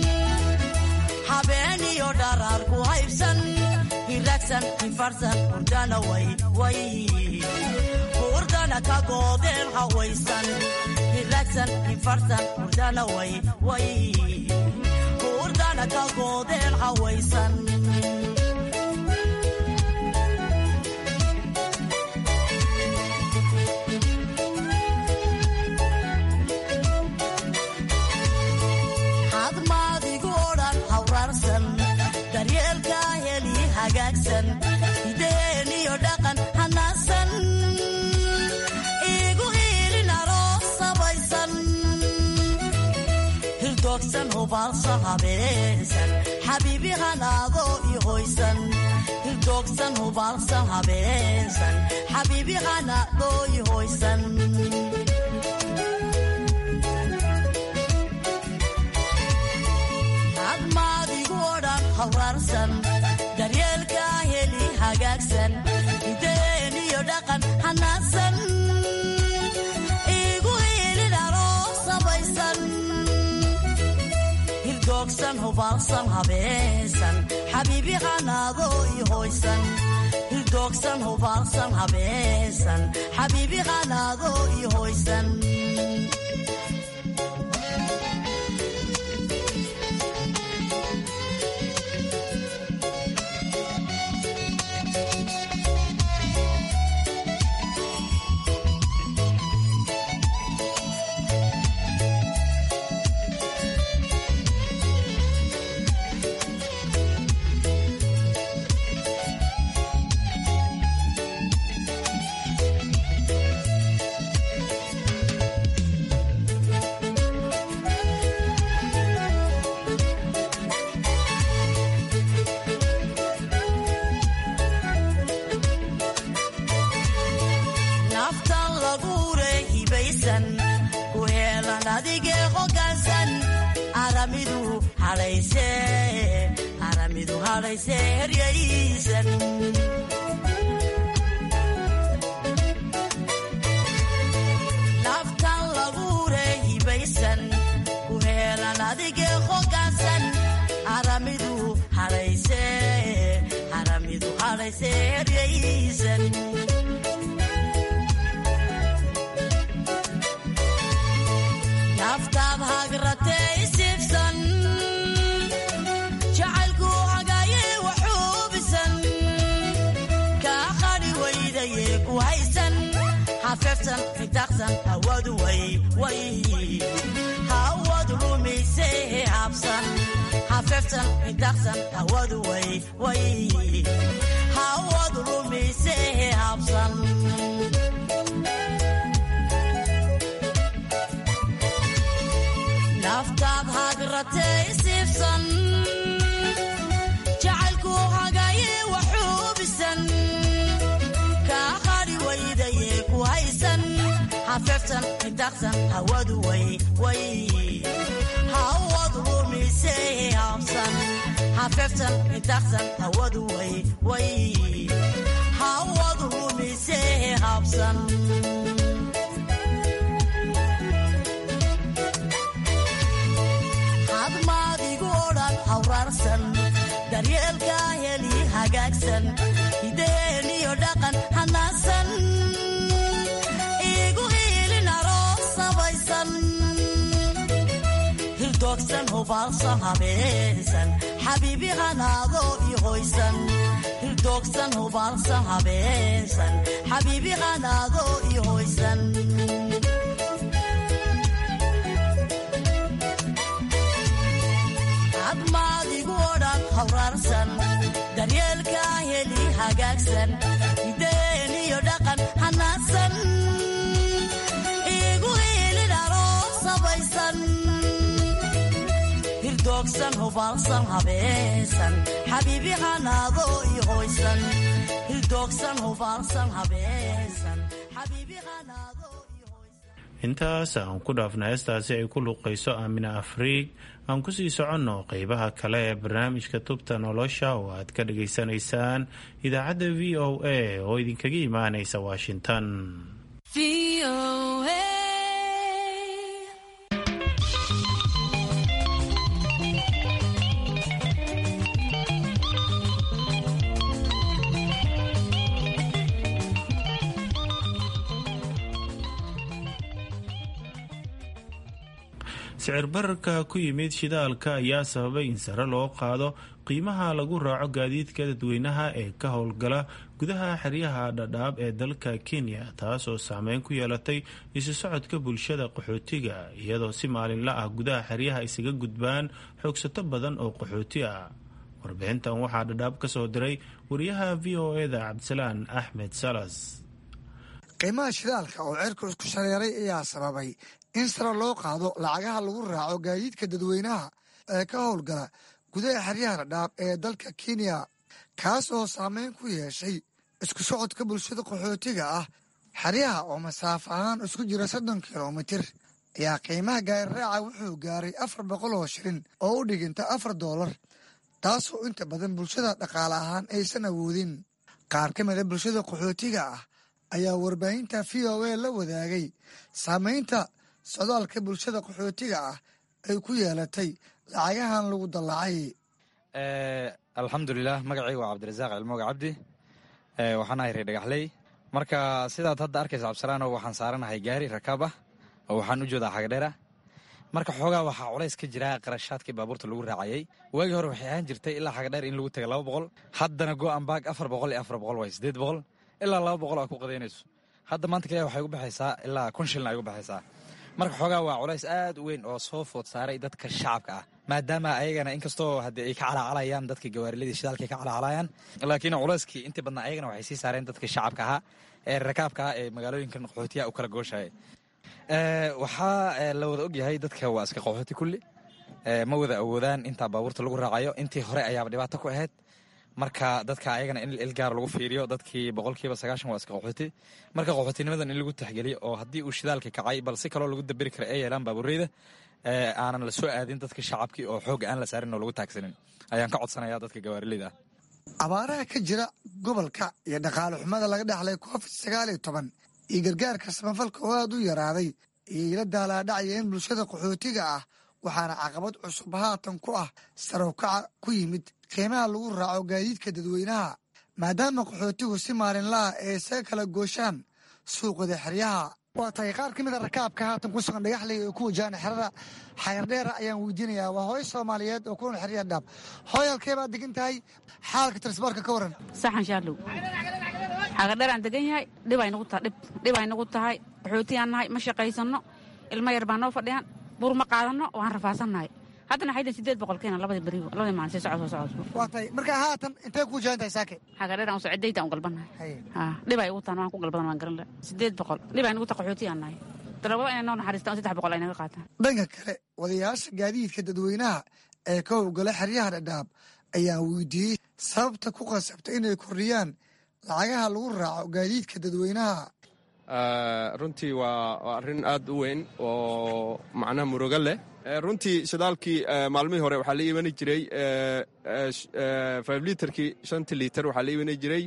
habeen iyo dharaar ku haybsan hiragsan hifarsan hurdana way way hurdana ka goodeen hawaysan hiragsan hifarsan hurdana way way hurdana ka goodeen hawaysan hadmaad hagaagsan hideeniyo dhaqan hanaasan igu hiilin aroos sabaysan hirdoogsan hubaalsan habeesan xabiibi hanaadoo i hoysan hirdoogsan hubaalsan habeesan xabiibi hanaadoo i hoysan admaadigu odhan hawraarsan daryeelkaa heli hagaagsan hideeniyo dhaqan hanaasan igu hiilin aroos sabaysan hirdoogsan hubaalsan habeesan xabiibi hanaadoo i hoysan hirdoogsan hubaalsan habeesan xabiibi hanaadoo i hoysan naftan laguure hibaysan ku heelan adigee hogaansan aramidu hadhayse aramidu hadhayse heryaysan naftan laguure hibaysan ku heelan adigee hogaansan aramidu hadhayse aramidu hadhayse heryaysan naftaad hagratee isiibsan jacaylku hagaaye waxuubisan kaa qadhi weydaye ku haysan hafeeftan fitaqsan hawadu way way hawadu lumise habsan hafeeftan fitaqsan hawadu way way hawadu lumise habsan naftaad hagratee isiibsan jacaylku hagaaye waxuubisan kaa qadhi weydaye ku haysan hafeeftan fitaqsan hawadu way way hawadu lumise habsan hafeeftan fitaqsan hawadu way way hawadu lumise habsan hadmaadigu odhan hawraarsan daryeelkaa heli hagaagsan hideeniyo dhaqan hanaasan igu hiilin aroos sabaysan hirdoogsan hubaalsan habeesan xabiibi hanaadoo i hoysan hirdoogsan hubaalsan habeesan xabiibi hanaadoo i hoysan admaadigu odhan hawraarsan daryeelkaa heli hagaagsan hideeniyo dhaqan hanaasan igu hiilin aroos sabaysan hirdoogsan hubaalsan habeesan xabiibi hanaadoo i hoysan hirdoogsan hubaalsan habeesan xabiibi hanaadoo intaas aan ku dhaafna heestaasi ay ku luuqayso aamina afriig aan kusii soconno qeybaha kale ee barnaamijka tubta nolosha oo aad ka dhageysanaysaan idaacadda v o a oo idinkaga imaanaysa washington sicir bararka ku yimid shidaalka ayaa sababay in sare loo qaado qiimaha lagu raaco gaadiidka dadweynaha ee ka howlgala gudaha xeryaha dhadhaab ee dalka kenya taasoo saameyn ku yeelatay isu socodka bulshada qaxootiga iyadoo si maalinla ah gudaha xeryaha isaga gudbaan xoogsato badan oo qaxooti ah warbixintan waxaa dhadhaab ka soo diray wariyaha v o eda cabdisalaan axmed salas qiimaha shidaalka oo cerku isku shareeray ayaa sababay in sare loo qaado lacagaha lagu raaco gaadiidka dadweynaha ee ka howlgala gudaha xeryaha dhadhaab ee dalka kenya kaas oo saameyn ku yeeshay isku socodka bulshada qaxootiga ah xeryaha oo masaafo ahaan isku jira soddon kilomitir ayaa qiimaha gaariraaca wuxuu gaaray afar boqol oo shilin oo u dhiginta afar doolar taasoo inta badan bulshada dhaqaale ahaan aysan awoodin qaar ka mida bulshada qaxootiga ah ayaa warbaahinta v o a la wadaagay saamaynta socdaalka bulshada qaxootiga ah ay ku yeelatay lacagahan lagu dallacay alxamdulilah magacayga waa cabdirasaaq cilmooga cabdi waxaan ahay ree dhagaxley marka sidaad hadda arkaysa cabdisalaano waxaan saaranahay gaari rakaab ah oo waxaan u joodaa xagadheera marka xoogaa waxaa culays ka jira qarashaadkii baabuurta lagu raacayay waagii hore waxay ahaan jirtay ilaa xagadheer in lagu taga laba boqol haddana go'anbaag afar boqol iyo afar boqol waay siddeed boqol ilaa laba boqol aa ku qadaynayso hadda maanta kaliya waxay ugu baxaysaa ilaa kun shilin ay ugu baxaysaa marka xoogaa waa culays aad u weyn oo soo food saaray dadka shacabka ah maadaama ayagana inkastoo haddii ay ka calaacalayaan dadka gawaariladii shidaalkay ka calaacalayaan laakiin culayskii intii badnaa ayagana waxay sii saareen dadka shacabka ahaa ee rakaabka ah ee magaalooyinkan qaxootiyaha u kala gooshaya waxaa la wada ogyahay dadka waa iska qaxooti kulli ma wada awoodaan intaa baabuurta lagu raacayo intii hore ayaaba dhibaato ku ahayd marka dadka ayagana in ilgaar lagu fiiriyo dadkii boqolkiiba sagaashan waa iska qaxooti marka qaxootinimadan in lagu taxgeliyo oo haddii uu shidaalka kacay bal si kaloo lagu daberi kara ay yeelaan baabuureyda aanan la soo aadin dadka shacabkii oo xoog aan la saarin oo lagu taagsanin ayaan ka codsanaya dadka gawaarileyda ah abaaraha ka jira gobolka iyo dhaqaale xumada laga dhexlay covid sagaal iyo toban iyo gargaarka samafalka oo aad u yaraaday ayay la daalaadhacayeen bulshada qaxootiga ah waxaana caqabad cusub haatan ku ah sarowkaca ku yimid qiimaha lagu raaco gaadiidka dadweynaha maadaama qaxootigu si maalinlaha ay isaga kala gooshaan suuqada xeryaha waa tahay qaar ka mida rakaabka haatan ku sugan dhagaxley oo ku wajahan xerada xayardheera ayaan weydiinayaa waa hooyo soomaaliyeed oo kunool xeryaha dhaab hooy halkee baad degan tahay xaalka transboorka ka waran saxan shaarlow xagadheeraan degan yahay dhibay nagu tahay dhib dhibay nagu tahay qaxootiyaan nahay ma shaqaysanno ilmo yar baa noo fadhiyaan buur ma qaadanno waan rafaasannahay haddana waxay dhihin sideed boqol keena labadii berigo labadii maalin sii socod soo socod waa tahay marka haatan intee ku wajahan tahay saake xagadheer aan socodayda aan u galbannahay dhibay ugu tahan waan ku galbadan waan garan laha sideed boqol dhibay nagu tahay qaxootiyaan nahay dalabada inay noo naxariistaan saddex boqol ay naga qaataan dhanka kale wadayaasha gaadiidka dadweynaha ee ka howlgala xeryaha dhadhaab ayaa weydiiyey sababta ku qasabta inay kordhiyaan lacagaha lagu raaco gaadiidka dadweynaha runtii waa arrin aad u weyn oo macnaha murugo leh runtii shidaalkii maalmihii hore waxaa la iibani jiray five litarkii shantii litar waxaa la iibani jiray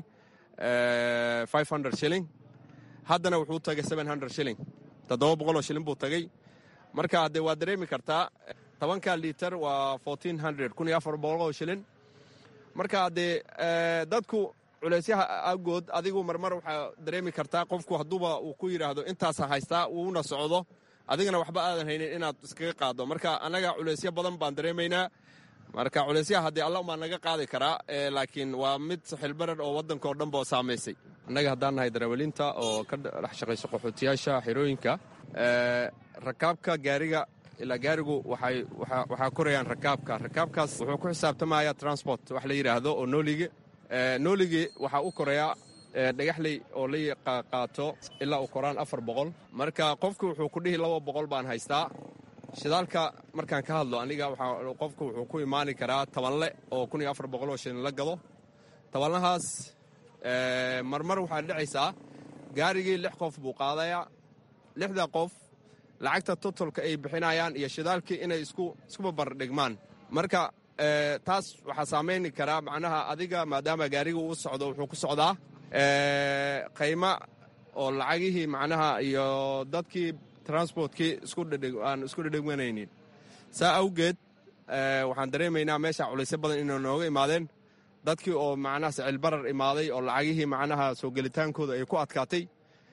five hundred shilling haddana wuxuu tagay seven hundred shilling toddoba boqoloo shilling buu tagay marka haddee waa dareemi kartaa tobanka litar waa fourteen hundred kun iyo afar boqoloo shilling marka haddee dadku culeysyaha awgood adigu marmar waxaa dareemi kartaa qofku hadduuba uu ku yidhaahdo intaasa haystaa uuna socdo adigana waxba aadan haynin inaad iskaga qaaddo marka annaga culeysyo badan baan dareemaynaa marka culeysyaha haddii alla umaa naga qaadi karaa laakiin waa mid xilbarar oo waddankao dhanba saamaysay annaga haddaan nahay darawaliinta oo ka dhex shaqayso qaxootiyaasha xerooyinka rakaabka gaariga ilaa gaarigu waxaa korayaan rakaabka rakaabkaas wuxuu ku xisaabtamaya transport wax la yidhaahdo oo noolige nooligii waxaa u korayaa dhagaxley oo la qaato ilaa uu koraan afar boqol marka qofku wuxuu ku dhihi laba boqol baan haystaa shidaalka markaan ka hadlo aniga qofku wuxuu ku imaani karaa tabanle oo kun iyo afar boqol oo shilin la gado tabanlahaas marmar waxaa dhacaysaa gaarigii lix qof buu qaadayaa lixda qof lacagta totolka ay bixinayaan iyo shidaalkii inay iskuba bardhigmaan marka taas waxaa saamayni karaa macnaha adiga maadaama gaariga uu socdo wuxuu ku socdaa qayma oo lacagihii macnaha iyo dadkii transportkii aan isku dhedhegmanaynin saa awgeed waxaan dareemaynaa meesha culaysyo badan inay nooga imaadeen dadkii oo macnaha sicilbarar imaaday oo lacagihii macnaha soo gelitaankooda ay ku adkaatay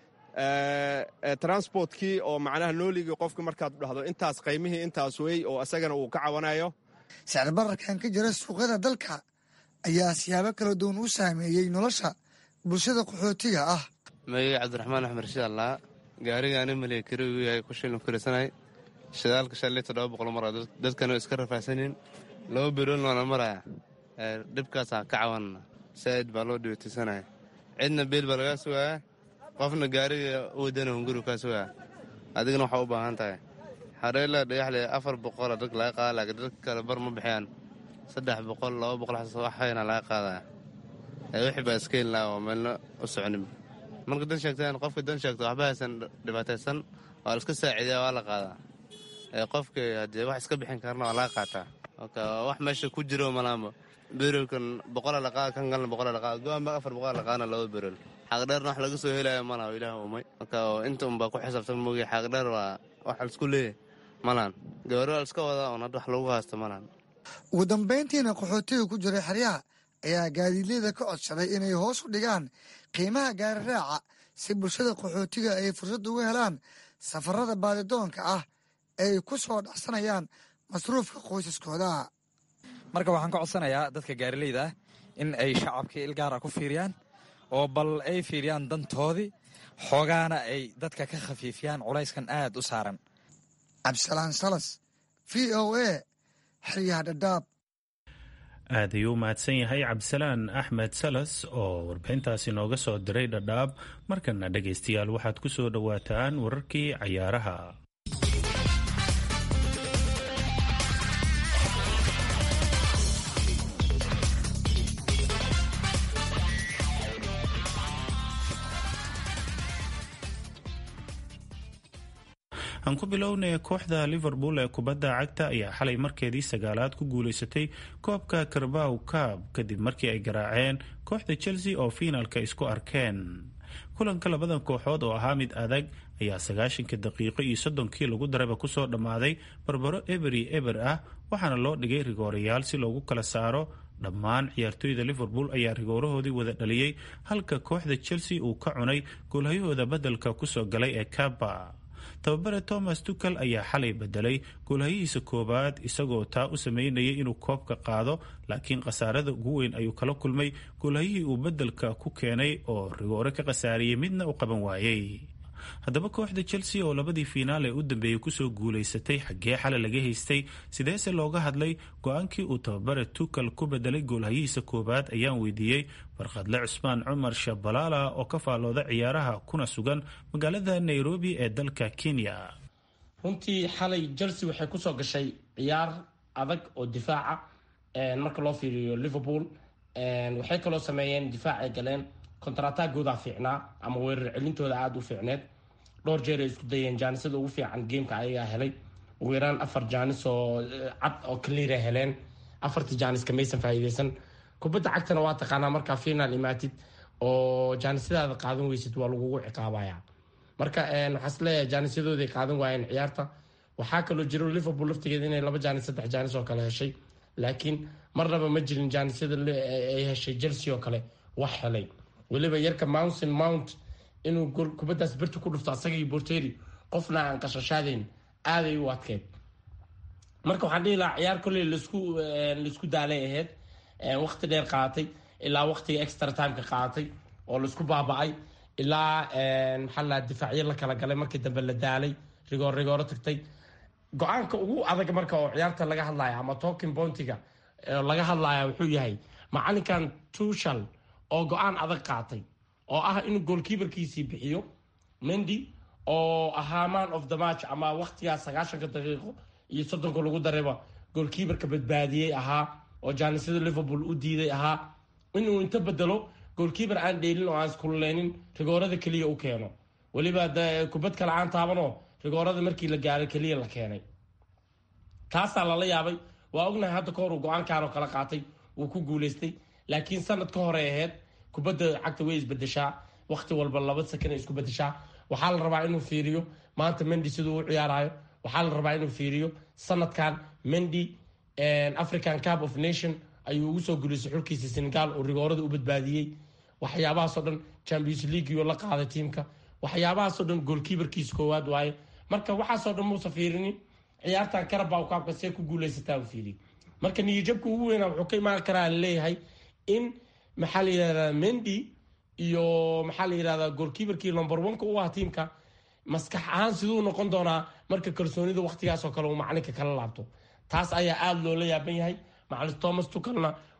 transportkii oo macnaha nooligii qofka markaad dhahdo intaas qaymihii intaas wey oo isagana uu ka cabanayo sicir bararkan ka jira suuqyada dalka ayaa siyaabo kala duwan u saameeyey nolosha bulshada qaxootiga ah magayga cabdiraxmaan axmed rashiid allaa gaarigaani maliya kari uu yahay ku shilin kurisanay shidaalka shalay toddoba boqol mara dadkana iska rafaahsanin laba biroolna waana maraya dhibkaasaan ka cawanna saa'id baa loo dhibaataysanaya cidna beel baa lagaa sugaaya qofna gaariga wadana hunguri kaa sugaya adigana waxaa u baahan tahay hareela dhagaxle afar boqola dad laga qaada laakiin dadka kale bar ma bixiyaan saddex boqol laba boqol waxayna laga qaadaya wixii baa iskeen laha oo meelna u soconin marka dan sheegtaan qofka dan sheegto waxba haysan dhibaataysan waa la iska saaciidaa waa la qaadaa qofka haddee wax iska bixin karna waa laga qaataa marka wax meesha ku jiro malaanba berolkan boqola la qaada kan kalna boqola la qaada go-aan ba afar boqola la qaadana laba berol xaqdheerna wax laga soo helaya malaha ilaah umay marka inta unbaa ku xisaabtan moogi xaqdheer waa wax laisku leeyahy malaan gawaari waa liska wadaa un hadda wax lagu haysto malaan ugu dambayntiina qaxootiga ku jiray xeryaha ayaa gaadiidleyda ka codsaday inay hoos u dhigaan qiimaha gaari raaca si bulshada qaxootiga ay fursad ugu helaan safarada baadidoonka ah ay ku soo dhacsanayaan masruufka qoysaskooda marka waxaan ka codsanayaa dadka gaarileyda ah in ay shacabka ilgaara ku fiiriyaan oo bal ay fiiriyaan dantoodii xoogaana ay dadka ka khafiifiyaan culayskan aad u saaran cabdisalaan salas v o a xeryaha dhadhaab aad ayuu u mahadsan yahay cabdisalaan axmed salas oo warbixintaasi nooga soo diray dhadhaab markana dhegaystayaal waxaad ku soo dhowaataan wararkii cayaaraha aan ku bilownay kooxda liverpool ee kubadda cagta ayaa xalay markeedii sagaalaad ku guuleysatay koobka karbaw kaab kadib markii ay garaaceen kooxda chelsea oo fiinalka isku arkeen kulanka labadan kooxood oo ahaa mid adag ayaa sagaashanka daqiiqo iyo soddonkii lagu darayba kusoo dhammaaday barbaro eberi eber ah waxaana loo dhigay rigoorayaal si loogu kala saaro dhammaan ciyaartooyda liverpool ayaa rigoorahoodii wada dhaliyey halka kooxda chelsea uu ka cunay goolhayahooda beddelka kusoo galay ee kaba tababare thomas tukel ayaa xalay bedelay goolhayihiisa koowaad isagoo taa u sameynayay inuu koobka qaado laakiin khasaarada ugu weyn ayuu kala kulmay goolhayihii uu beddelka ku keenay oo rigoore ka khasaariyey midna u qaban waayey haddaba kooxda chelsea oo labadii fiinaal ee u dambeeyey kusoo guulaysatay xaggee xalay laga haystay sideese looga hadlay go-aankii uu tababare tukel ku bedelay goolhayihiisa koowaad ayaan weydiiyey barkhadle cusmaan cumar shabalaala oo ka faallooda ciyaaraha kuna sugan magaalada nairobi ee dalka kenya runtii xalay chelsea waxay kusoo gashay ciyaar adag oo difaaca marka loo fiiriyo liverpool waxay kaloo sameeyeen difaac ay galeen kontaratagooda fiicnaa ama weerar celintooda aada u fiicneed dhowr jeer ay isku dayeen jaanisada ugu fiican gameka ayagaa helay ugu yaraan afar jaanis oo cad oo cleara heleen afartii jaaniska maysan faa'iideysan kubadda cagtana waa taqaanaa markaa final imaatid oo jaanisadaada qaadan weysid waa lagugu ciqaabaya marka waxaa is leeyahay jaanisyadooday qaadan waayeen ciyaarta waxaa kaloo jiro liverpool laftigeeda inay laba jaanis saddex jaanis oo kale heshay laakiin marnaba ma jirin jaanisyada ay heshay chelsea oo kale wax helay weliba yarka mountain mount inuu kubadaas berti ku dhufto asaga iyo borteri qofna aan qashashaadeyn aaday u adkeyd marka waxaan dhihi lahaa ciyaar kolley lasku laisku daalay ahayd waqti dheer qaadatay ilaa waqtiga extra timeka qaadatay oo laisku baaba-ay ilaa maxaa la difaacyo la kala galay markii dambe la daalay rigoor rigooro tagtay go-aanka ugu adag marka oo ciyaarta laga hadlaya ama talking pointiga laga hadlaya wuxuu yahay macalinkan tushal oo go-aan adag qaatay oo ah inuu goolkiibarkiisii bixiyo mendy oo ahaa man of the match ama waqtigaas sagaashanka daqiiqo iyo soddonka lagu darayba goolkiibarka badbaadiyey ahaa oo jaanisada liverpool u diiday ahaa inuu inta bedelo goolkiibar aan dheelin oo aan iskululeynin rigoorada keliya u keeno weliba kubad kale aan taabanoo rigoorada markii la gaaray keliya la keenay taasaa lala yaabay waa ognahay hadda ka hor uu go-aankaanoo kala qaatay wuu ku guuleystay laakiin sanad ka hore ahayd kubadda cagta way isbedeshaa waqti walba laba sakan ay isku bedeshaa waxaa la rabaa inuu fiiriyo maanta mendy siduu u ciyaarayo waxaa la rabaa inuu fiiriyo sanadkan mendy african cup of nation ayuu ugu soo guuleystay xulkiisa senegal oo rigoorada u badbaadiyey waxyaabahaasoo dhan champions leagueo la qaaday tiimka waxyaabahaasoo dhan goolkiibarkiisa koowaad waaye marka waxaasoo dhan muusa fiirinin ciyaartan karabaw kaabka see ku guuleysataa u fiiriy marka niyajabka ugu weynaa wuxuu ka imaan karaa laleeyahay in maxaa la yidhahdaa mendy iyo maxaa la yidhahdaa goolkiibarkii lomber oneka u ah tiimka maskax ahaan siduu noqon doonaa marka kalsoonida waqtigaasoo kale uu macalinka kala laabto taas ayaa aada loola yaaban yahay macalin thomas tukalna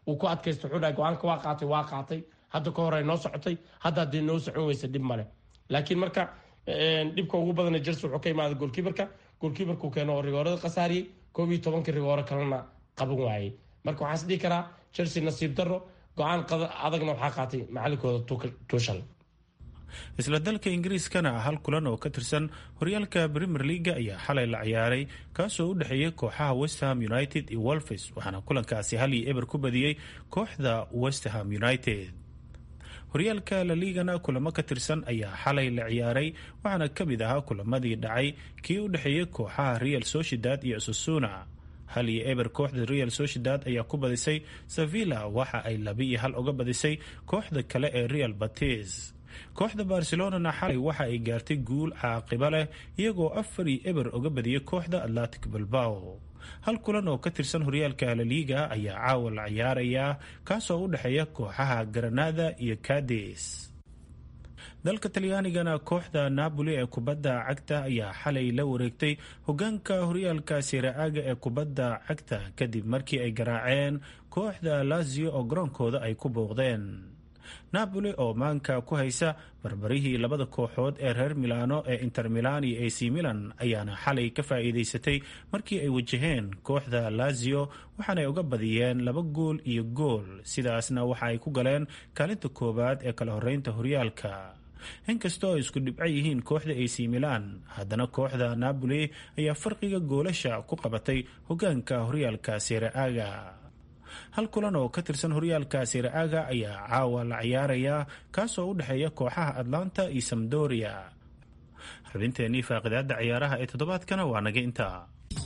wuu ku adkaysta wuxuu dhahay go-aanka waa qaatay waa qaatay hadda ka hore noo socotay hadda haddii noo socon weysa dhib male laakiin marka dhibka ugu badana jelse wuxuu ka imaada goolkiibarka goolkiibarku keeno oo rigoorada khasaariyey koob iyo tobankii rigooro kalena qaban waayey marka waxaan is dhihi karaa chelsea nasiib daro go-aan adagna waxaa qaatay macalinkooda tuushal isla dalka ingiriiskana hal kulan oo ka tirsan horyaalka premier leaga ayaa xalay la ciyaaray kaasoo u dhexeeyay kooxaha westham united iyo wolfes waxaana kulankaasi hal iyo eber ku badiyey kooxda westham united horyaalka la liigana kulamo ka tirsan ayaa xalay la ciyaaray waxaana ka mid ahaa kulamadii dhacay kii u dhexeeyay kooxaha real sociedad iyo susuna hal iyo eber kooxda real sociedad ayaa ku badisay sevilla waxa ay laba iyo hal uga badisay kooxda kale ee real batis kooxda barcelonana xalay waxa ay gaartay guul caaqiba leh iyagoo afar iyo eber uga badiyay kooxda atlantic bilbao hal kulan oo ka tirsan horyaalka laliiga ayaa caawa la ciyaarayaa kaasoo u dhexeeya kooxaha granada iyo cades dalka talyaanigana kooxda napoli ee kubadda cagta ayaa xalay la wareegtay hogaanka horyaalka siraaga ee kubadda cagta kadib markii ay garaaceen kooxda lazio oo garoonkooda ay ku booqdeen napoli oo maanka ku haysa barbarihii labada kooxood ee reer milano ee inter milan iyo ac milan ayaana xalay ka faa'iidaysatay markii ay wajaheen kooxda lazio waxaanay uga badiyeen laba gool iyo gool sidaasna waxa ay ku galeen kaalinta koowaad ee kala horeynta horyaalka inkastoo ay isku dhibco yihiin kooxda ac milan haddana kooxda napoli ayaa farqiga goolasha ku qabatay hogaanka horyaalka siraaga hal kulan oo ka tirsan horyaalka siraaga ayaa caawa la ciyaarayaa kaasoo u dhexeeya kooxaha atlanta iyo samdoria xubinteenii faaqidaada ciyaaraha ee toddobaadkana waa naga intaa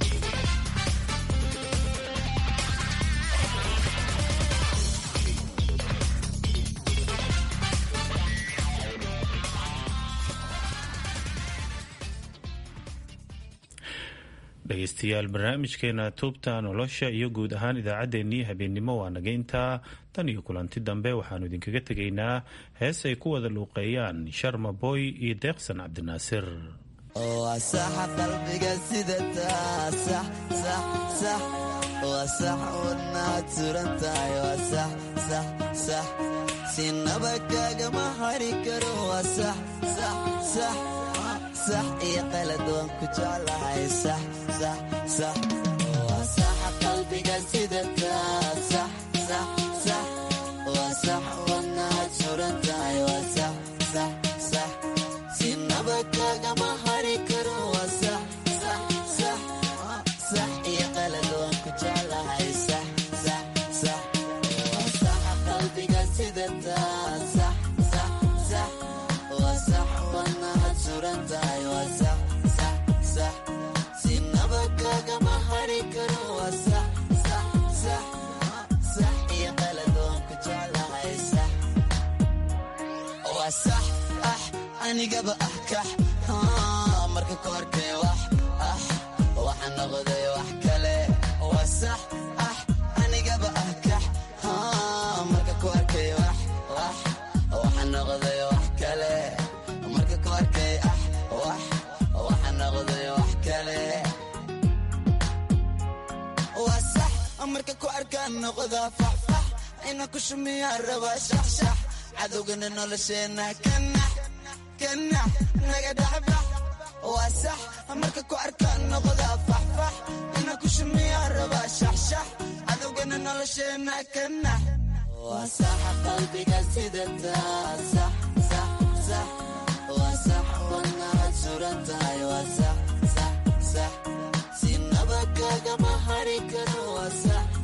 dhegeystayaal barnaamijkeena tuubta nolosha iyo guud ahaan idaacaddeenii habeennimo waa naga intaa tan iyo kulanti dambe waxaanu idinkaga tegaynaa hees ay ku wada luuqeeyaan sharma boy iyo deeqsan cabdinaasir wasaxa qalbiga sidataa sax sax sax wasax wadnaad suran tahay wasax sax sax sinaba kaagama hari karo wasax sax sax sax iyo qalad waan ku jeclahay sax sax sax wasaxa qalbiga sidataa sax sax sax wasax wadnaad suran tahay wasax sax sax sinaba kaagama hari karo wasax sax sax sax iyo qalad waan ku jeclahay sax sax sax wasaxa qalbiga sidataa sax sax sax wasax wadnaad suran tahay wasax sax sax sinaba kaagama hari karo wasax sax sax sax iyo qalad waan ku jeclahay sax wasax ah anigaba ah kax marka koorkay wax ah waxa noqday wax kale wasax ah anigaba ah kax marka koorkay wax wax waxa noqday wax kale marka koorkay ah wax waxa noqday wax kale wasax marka ku arkaan noqda faxfax ina ku shumiyaa rabaa shaxshax cadowgana nolosheena kanax kanax naga dhexbax waa sax marka ku arkaan noqda faxfax ina ku shumiyaa rabaa shaxshax cadowgana nolosheena kanax waa saxa qalbiga sidataa sax sax sax waa sax wadnaad suran tahay waa sax sax sax sinaba kaagama hari karo waa sax